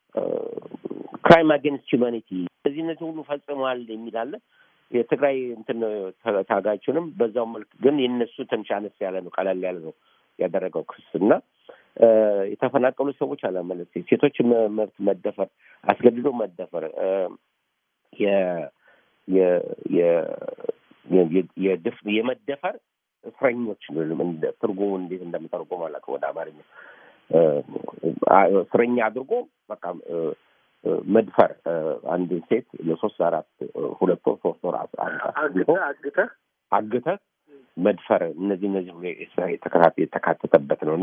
ክራይም አጌንስት ሂውማኒቲ እዚህ እነዚህ ሁሉ ፈጽመዋል የሚል አለ። የትግራይ እንትን ታጋቹንም በዛው መልክ ግን የነሱ ትንሽ አነስ ያለ ነው፣ ቀለል ያለ ነው ያደረገው ክስ እና የተፈናቀሉ ሰዎች አለመለስ ሴቶች መብት መደፈር፣ አስገድዶ መደፈር የመደፈር እስረኞች ትርጉሙ እንዴት እንደምተርጎም አላውቅም ወደ አማርኛ እስረኛ አድርጎ በቃ መድፈር አንድ ሴት ለሶስት አራት ሁለት ወር ሶስት ወር አግተህ አግተህ መድፈር እነዚህ እነዚህ የተካተተበት ነው እና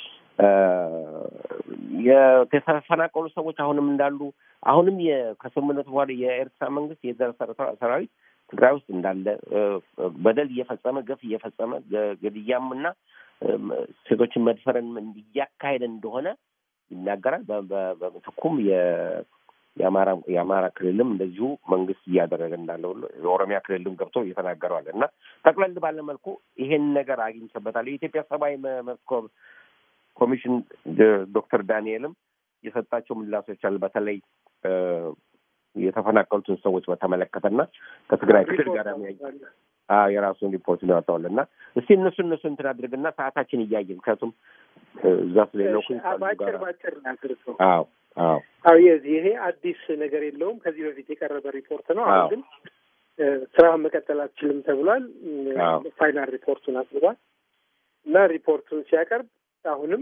የተፈናቀሉ ሰዎች አሁንም እንዳሉ አሁንም ከስምምነቱ በኋላ የኤርትራ መንግስት የዘር ሰራዊት ትግራይ ውስጥ እንዳለ በደል እየፈጸመ ገፍ እየፈጸመ ግድያም እና ሴቶችን መድፈርን እያካሄደ እንደሆነ ይናገራል። በምትኩም የአማራ የአማራ ክልልም እንደዚሁ መንግስት እያደረገ እንዳለ ሁሉ የኦሮሚያ ክልልም ገብቶ እየተናገረዋል እና ጠቅለል ባለ መልኩ ይሄን ነገር አግኝቼበታለሁ። የኢትዮጵያ ሰብአዊ መብት ኮሚሽን ዶክተር ዳንኤልም የሰጣቸው ምላሾች አሉ። በተለይ የተፈናቀሉትን ሰዎች በተመለከተና ከትግራይ ክልል ጋር የራሱን ሪፖርት ነው ያወጣዋል እና እስቲ እነሱ እነሱ እንትን አድርግና ሰዓታችን እያየ ምክንያቱም እዛ ስለሌለው ባጭር ባጭር አድርገው አዎ አዎ አዎ የዚህ ይሄ አዲስ ነገር የለውም ከዚህ በፊት የቀረበ ሪፖርት ነው አሁን ግን ስራውን መቀጠል አትችልም ተብሏል ፋይናል ሪፖርቱን አቅርቧል እና ሪፖርቱን ሲያቀርብ አሁንም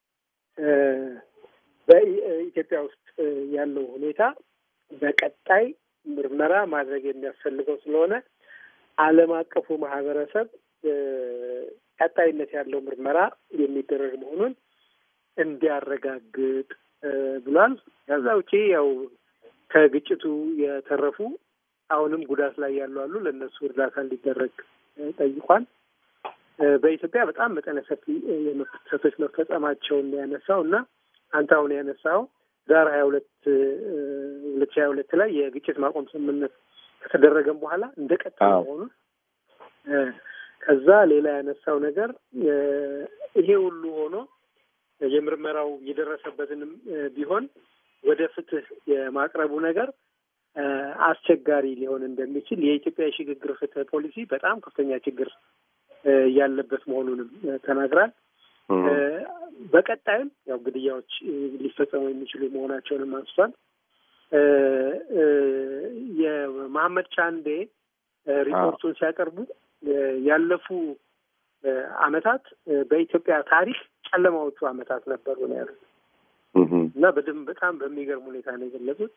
በኢትዮጵያ ውስጥ ያለው ሁኔታ በቀጣይ ምርመራ ማድረግ የሚያስፈልገው ስለሆነ ዓለም አቀፉ ማህበረሰብ ቀጣይነት ያለው ምርመራ የሚደረግ መሆኑን እንዲያረጋግጥ ብሏል። ከዛ ውጪ ያው ከግጭቱ የተረፉ አሁንም ጉዳት ላይ ያሉ አሉ። ለእነሱ እርዳታ እንዲደረግ ጠይቋል። በኢትዮጵያ በጣም መጠነ ሰፊ የመብት ጥሰቶች መፈጸማቸውን ያነሳው እና አንተ አሁን ያነሳው ዳር ሀያ ሁለት ሁለት ሺህ ሀያ ሁለት ላይ የግጭት ማቆም ስምምነት ከተደረገም በኋላ እንደ ቀጠለ መሆኑን ከዛ ሌላ ያነሳው ነገር ይሄ ሁሉ ሆኖ የምርመራው የደረሰበትንም ቢሆን ወደ ፍትህ የማቅረቡ ነገር አስቸጋሪ ሊሆን እንደሚችል የኢትዮጵያ የሽግግር ፍትህ ፖሊሲ በጣም ከፍተኛ ችግር ያለበት መሆኑንም ተናግራል። በቀጣይም ያው ግድያዎች ሊፈጸሙ የሚችሉ መሆናቸውንም አንስቷል። የመሐመድ ቻንዴ ሪፖርቱን ሲያቀርቡ ያለፉ አመታት በኢትዮጵያ ታሪክ ጨለማዎቹ አመታት ነበሩ ነው ያሉት እና በደንብ በጣም በሚገርም ሁኔታ ነው የገለጹት።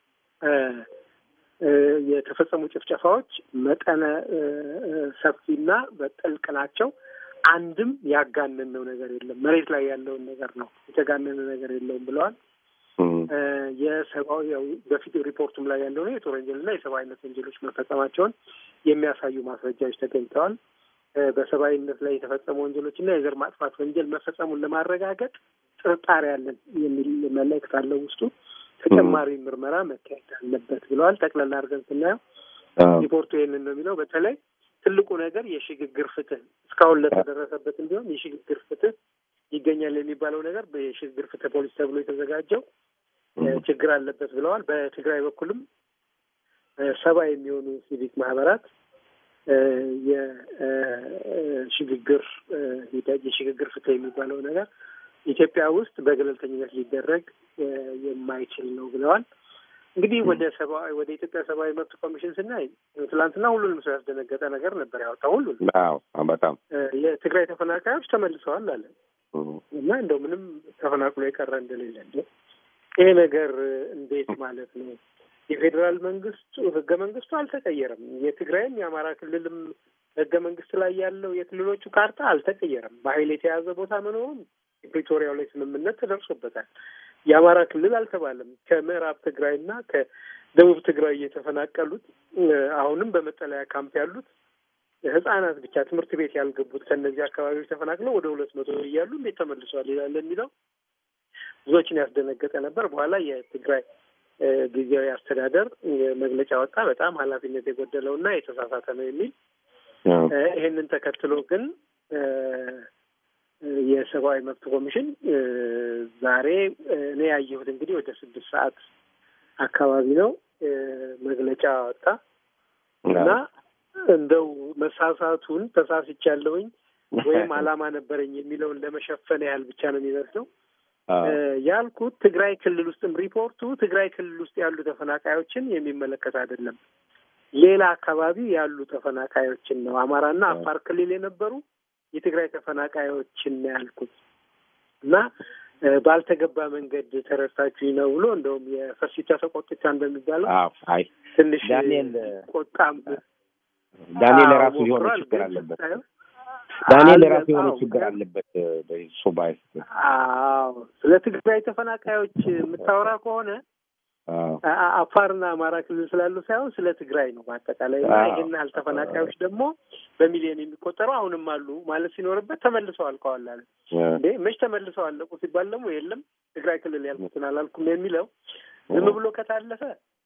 የተፈጸሙ ጭፍጨፋዎች መጠነ ሰፊና በጥልቅ ናቸው። አንድም ያጋነነው ነገር የለም። መሬት ላይ ያለውን ነገር ነው የተጋነነ ነገር የለውም ብለዋል። የሰብአዊ በፊት ሪፖርቱም ላይ ያለው ነው የጦር ወንጀልና የሰብአዊነት ወንጀሎች መፈጸማቸውን የሚያሳዩ ማስረጃዎች ተገኝተዋል። በሰብአዊነት ላይ የተፈጸሙ ወንጀሎችና የዘር ማጥፋት ወንጀል መፈጸሙን ለማረጋገጥ ጥርጣሬ ያለን የሚል መልእክት አለው ውስጡ። ተጨማሪ ምርመራ መካሄድ አለበት ብለዋል። ጠቅላላ አድርገን ስናየው ሪፖርቱ ይህንን ነው የሚለው። በተለይ ትልቁ ነገር የሽግግር ፍትህ እስካሁን ለተደረሰበት እንዲሆን የሽግግር ፍትህ ይገኛል የሚባለው ነገር የሽግግር ፍትህ ፖሊስ ተብሎ የተዘጋጀው ችግር አለበት ብለዋል። በትግራይ በኩልም ሰባ የሚሆኑ ሲቪክ ማህበራት የሽግግር የሽግግር ፍትህ የሚባለው ነገር ኢትዮጵያ ውስጥ በገለልተኝነት ሊደረግ የማይችል ነው ብለዋል። እንግዲህ ወደ ሰብአዊ ወደ ኢትዮጵያ ሰብአዊ መብት ኮሚሽን ስናይ ትላንትና ሁሉንም ሰው ያስደነገጠ ነገር ነበር ያወጣው። ሁሉንም በጣም የትግራይ ተፈናቃዮች ተመልሰዋል አለ እና እንደው ምንም ተፈናቅሎ የቀረ እንደሌለ ይሄ ነገር እንዴት ማለት ነው? የፌዴራል መንግስቱ ህገ መንግስቱ አልተቀየረም። የትግራይም የአማራ ክልልም ህገ መንግስት ላይ ያለው የክልሎቹ ካርታ አልተቀየረም። በኃይል የተያዘ ቦታ መኖሩም የፕሪቶሪያው ላይ ስምምነት ተደርሶበታል። የአማራ ክልል አልተባለም። ከምዕራብ ትግራይና ከደቡብ ትግራይ የተፈናቀሉት አሁንም በመጠለያ ካምፕ ያሉት ህጻናት ብቻ ትምህርት ቤት ያልገቡት ከእነዚህ አካባቢዎች ተፈናቅለው ወደ ሁለት መቶ እያሉ እንዴት ተመልሷል ይላል የሚለው ብዙዎችን ያስደነገጠ ነበር። በኋላ የትግራይ ጊዜያዊ አስተዳደር መግለጫ ወጣ። በጣም ኃላፊነት የጎደለው እና የተሳሳተ ነው የሚል ይሄንን ተከትሎ ግን የሰብአዊ መብት ኮሚሽን ዛሬ እኔ ያየሁት እንግዲህ ወደ ስድስት ሰዓት አካባቢ ነው መግለጫ ወጣ እና እንደው መሳሳቱን ተሳስቻለሁኝ ወይም ዓላማ ነበረኝ የሚለውን ለመሸፈን ያህል ብቻ ነው የሚመስለው ያልኩት። ትግራይ ክልል ውስጥም ሪፖርቱ ትግራይ ክልል ውስጥ ያሉ ተፈናቃዮችን የሚመለከት አይደለም። ሌላ አካባቢ ያሉ ተፈናቃዮችን ነው። አማራና አፋር ክልል የነበሩ የትግራይ ተፈናቃዮችን ነው ያልኩት እና ባልተገባ መንገድ ተረድታችሁኝ ነው ብሎ እንደውም የፈሲቻ ተቆጥቻ እንደሚባለው አይ ትንሽ ዳንኤል ቆጣም ዳንኤል ራሱ የሆነ ችግር አለበት። ዳንኤል ራሱ የሆነ ችግር አለበት። በሱ ባይስ አዎ፣ ስለ ትግራይ ተፈናቃዮች የምታወራ ከሆነ አፋርና አማራ ክልል ስላሉ ሳይሆን ስለ ትግራይ ነው በአጠቃላይ። እና ይህን ያህል ተፈናቃዮች ደግሞ በሚሊዮን የሚቆጠሩ አሁንም አሉ ማለት ሲኖርበት ተመልሰው አልቀዋል አለ። እንዴ መች ተመልሰው አለቁ ሲባል ደግሞ የለም ትግራይ ክልል ያልኩትን አላልኩም የሚለው ዝም ብሎ ከታለፈ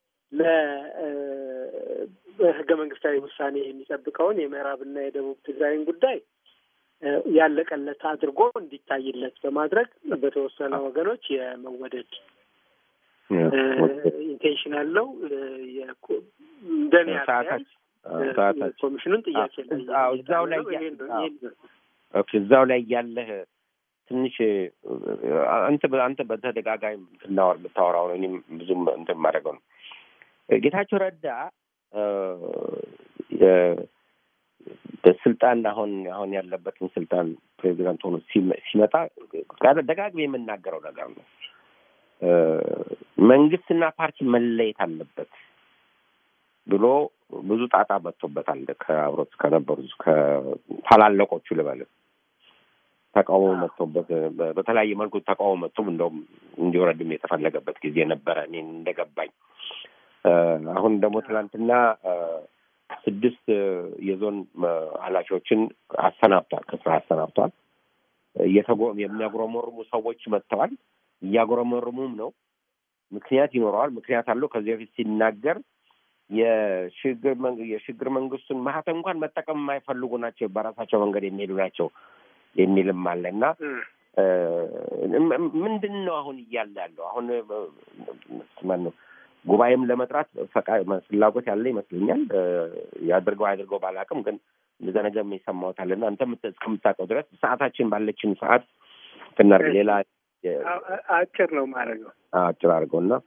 ለህገ መንግስታዊ ውሳኔ የሚጠብቀውን የምዕራብና የደቡብ ትግራይን ጉዳይ ያለቀለት አድርጎ እንዲታይለት በማድረግ በተወሰነ ወገኖች የመወደድ ኢንቴንሽን ያለው እንደኔ አስተያየት ኮሚሽኑን ጥያቄ ላይ እዛው ላይ እዛው ላይ ያለህ ትንሽ አንተ አንተ በተደጋጋሚ ትናወር የምታወራው ነው። እኔም ብዙም እንትን የማደርገው ነው። ጌታቸው ረዳ በስልጣን አሁን አሁን ያለበትን ስልጣን ፕሬዚዳንት ሆኖ ሲመጣ ደጋግሜ የምናገረው ነገር ነው። መንግስትና ፓርቲ መለየት አለበት ብሎ ብዙ ጣጣ መጥቶበታል። ከአብሮት ከነበሩ ከታላለቆቹ ልበል ተቃውሞ መጥቶበት በተለያየ መልኩ ተቃውሞ መጥቶም እንደውም እንዲወረድም የተፈለገበት ጊዜ ነበረ እኔ እንደገባኝ። አሁን ደግሞ ትናንትና ስድስት የዞን ኃላፊዎችን አሰናብቷል፣ ከስራ አሰናብቷል። የሚያጉረመርሙ ሰዎች መጥተዋል። እያጉረመርሙም ነው። ምክንያት ይኖረዋል። ምክንያት አለው። ከዚህ በፊት ሲናገር የሽግግር መንግስቱን ማህተም እንኳን መጠቀም የማይፈልጉ ናቸው፣ በራሳቸው መንገድ የሚሄዱ ናቸው የሚልም አለ እና ምንድን ነው አሁን እያለ ያለው አሁን ማነው ጉባኤም ለመጥራት ፍላጎት ያለ ይመስለኛል። ያድርገው አያድርገው ባላውቅም፣ ግን እንደዛ ነገር የሰማሁት አለና አንተም እስከምታውቀው ድረስ ሰዓታችን ባለችን ሰዓት ትናርግ ሌላ አጭር ነው ማድረገው አጭር አድርገው እና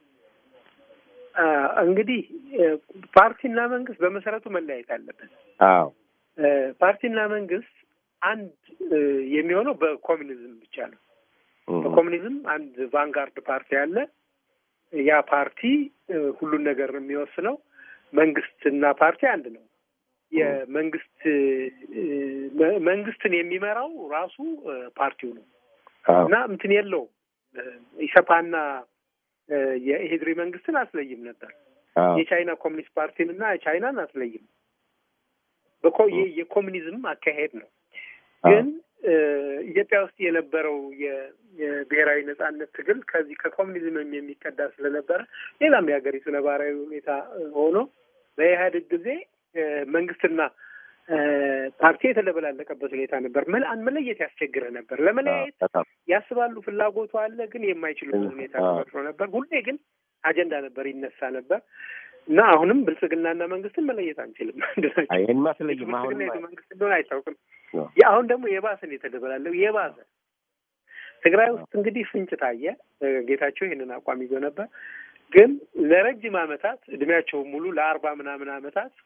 እንግዲህ ፓርቲና መንግስት በመሰረቱ መለያየት አለበት። አዎ ፓርቲና መንግስት አንድ የሚሆነው በኮሚኒዝም ብቻ ነው። በኮሚኒዝም አንድ ቫንጋርድ ፓርቲ አለ። ያ ፓርቲ ሁሉን ነገር የሚወስነው መንግስትና ፓርቲ አንድ ነው። የመንግስት መንግስትን የሚመራው ራሱ ፓርቲው ነው እና እንትን የለውም ኢሰፓና የኢሄድሪ መንግስትን አስለይም ነበር። የቻይና ኮሚኒስት ፓርቲን እና ቻይናን አስለይም። የኮሚኒዝም አካሄድ ነው። ግን ኢትዮጵያ ውስጥ የነበረው የብሔራዊ ነጻነት ትግል ከዚህ ከኮሚኒዝም የሚቀዳ ስለነበረ ሌላም የሀገሪቱ ነባራዊ ሁኔታ ሆኖ በኢህአዴግ ጊዜ መንግስትና ፓርቲ የተደበላለቀበት ሁኔታ ነበር። መለየት ያስቸግረ ነበር። ለመለያየት ያስባሉ፣ ፍላጎቱ አለ፣ ግን የማይችሉበት ሁኔታ ተፈጥሮ ነበር። ሁሌ ግን አጀንዳ ነበር፣ ይነሳ ነበር እና አሁንም ብልጽግናና መንግስትን መለየት አንችልም። ይህን ማስለይም አሁን መንግስት እንደሆነ አይታወቅም። አሁን ደግሞ የባሰን የተደበላለው የባሰ ትግራይ ውስጥ እንግዲህ ፍንጭ ታየ። ጌታቸው ይህንን አቋም ይዞ ነበር። ግን ለረጅም ዓመታት እድሜያቸውን ሙሉ ለአርባ ምናምን ዓመታት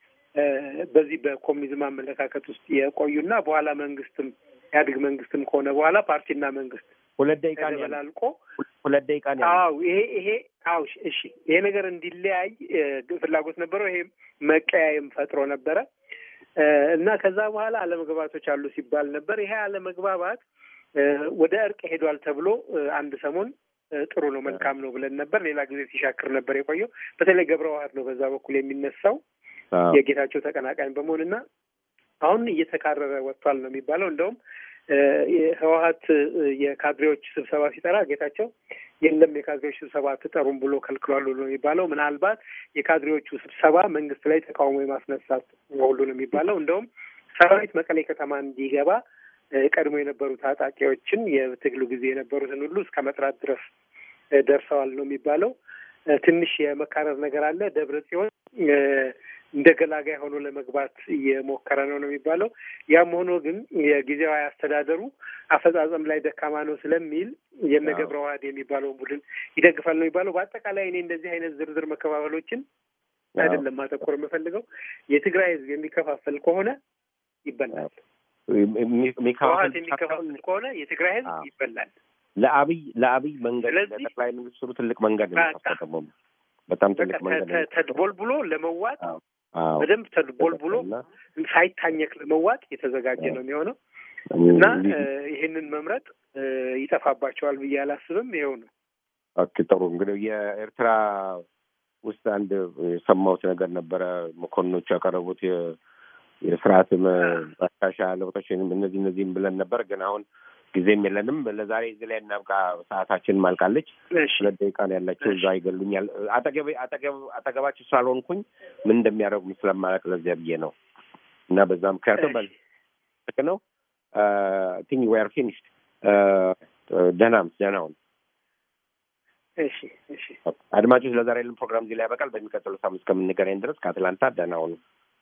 በዚህ በኮሚኒዝም አመለካከት ውስጥ የቆዩና በኋላ መንግስትም ኢህአዴግ መንግስትም ከሆነ በኋላ ፓርቲና መንግስት ሁለት ደቂቃ ተበላልቆ ሁለት ደቂቃ ነው። አዎ ይሄ ይሄ አዎ እሺ፣ ይሄ ነገር እንዲለያይ ፍላጎት ነበረው። ይሄ መቀያየም ፈጥሮ ነበረ እና ከዛ በኋላ አለመግባባቶች አሉ ሲባል ነበር። ይሄ አለመግባባት ወደ እርቅ ሄዷል ተብሎ አንድ ሰሞን ጥሩ ነው መልካም ነው ብለን ነበር። ሌላ ጊዜ ሲሻክር ነበር የቆየው። በተለይ ገብረ ዋህድ ነው በዛ በኩል የሚነሳው የጌታቸው ተቀናቃኝ በመሆንና አሁን እየተካረረ ወጥቷል ነው የሚባለው። እንደውም ህወሀት የካድሬዎች ስብሰባ ሲጠራ ጌታቸው የለም የካድሬዎች ስብሰባ አትጠሩም ብሎ ከልክሏል ነው የሚባለው። ምናልባት የካድሬዎቹ ስብሰባ መንግስት ላይ ተቃውሞ የማስነሳት ሁሉ ነው የሚባለው። እንደውም ሰራዊት መቀሌ ከተማ እንዲገባ ቀድሞ የነበሩ ታጣቂዎችን የትግሉ ጊዜ የነበሩትን ሁሉ እስከ መጥራት ድረስ ደርሰዋል ነው የሚባለው። ትንሽ የመካረር ነገር አለ። ደብረ ጽዮን እንደ ገላጋይ ሆኖ ለመግባት እየሞከረ ነው ነው የሚባለው። ያም ሆኖ ግን የጊዜያዊ አስተዳደሩ አፈጻጸም ላይ ደካማ ነው ስለሚል የነ ገብረ ዋህድ የሚባለውን ቡድን ይደግፋል ነው የሚባለው። በአጠቃላይ እኔ እንደዚህ አይነት ዝርዝር መከፋፈሎችን አይደለም ማተኮር የምፈልገው። የትግራይ ህዝብ የሚከፋፈል ከሆነ ይበላል። ህወሓት የሚከፋፈል ከሆነ የትግራይ ህዝብ ይበላል። ለአብይ ለአብይ መንገድ ለጠቅላይ ሚኒስትሩ ትልቅ መንገድ ነው። በጣም ትልቅ መንገድ ነው። ተድቦልብሎ ለመዋጥ በደንብ ተድቦልብሎ ሳይታኘክ ለመዋጥ የተዘጋጀ ነው የሚሆነው እና ይህንን መምረጥ ይጠፋባቸዋል ብዬ አላስብም። ይኸው ነው። ኦኬ ጥሩ። እንግዲህ የኤርትራ ውስጥ አንድ የሰማሁት ነገር ነበረ። መኮንኖቹ ያቀረቡት የስርዓት ማሻሻያ ለውጦች እነዚህ እነዚህም ብለን ነበር ግን አሁን ጊዜም የለንም። ለዛሬ እዚህ ላይ እናብቃ። ሰዓታችን ማልቃለች። ሁለት ደቂቃ ነው ያላቸው። እዛ ይገሉኛል። አጠገብ አጠገብ አጠገባቸው ስላልሆንኩኝ ምን እንደሚያደርጉ ስለማላውቅ ለዚያ ብዬ ነው እና በዛ ምክንያቱም በልክ ነው ቲንክ ዌር ፊኒሽድ ደህናም ደህናውን እሺ እሺ አድማጮች፣ ለዛሬ ያለን ፕሮግራም እዚህ ላይ ያበቃል። በሚቀጥለው ሳምንት እስከምንገናኝ ድረስ ከአትላንታ ደህና ሁኑ።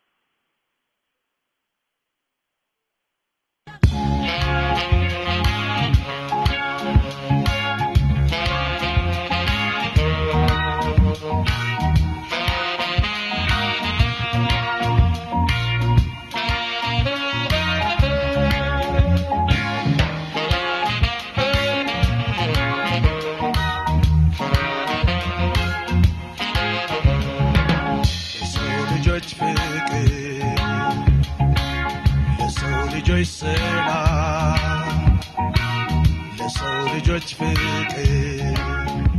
የሰው ልጆች ፍቅር ለሰው ልጆች ሰላም ለሰው ልጆች ፍቅር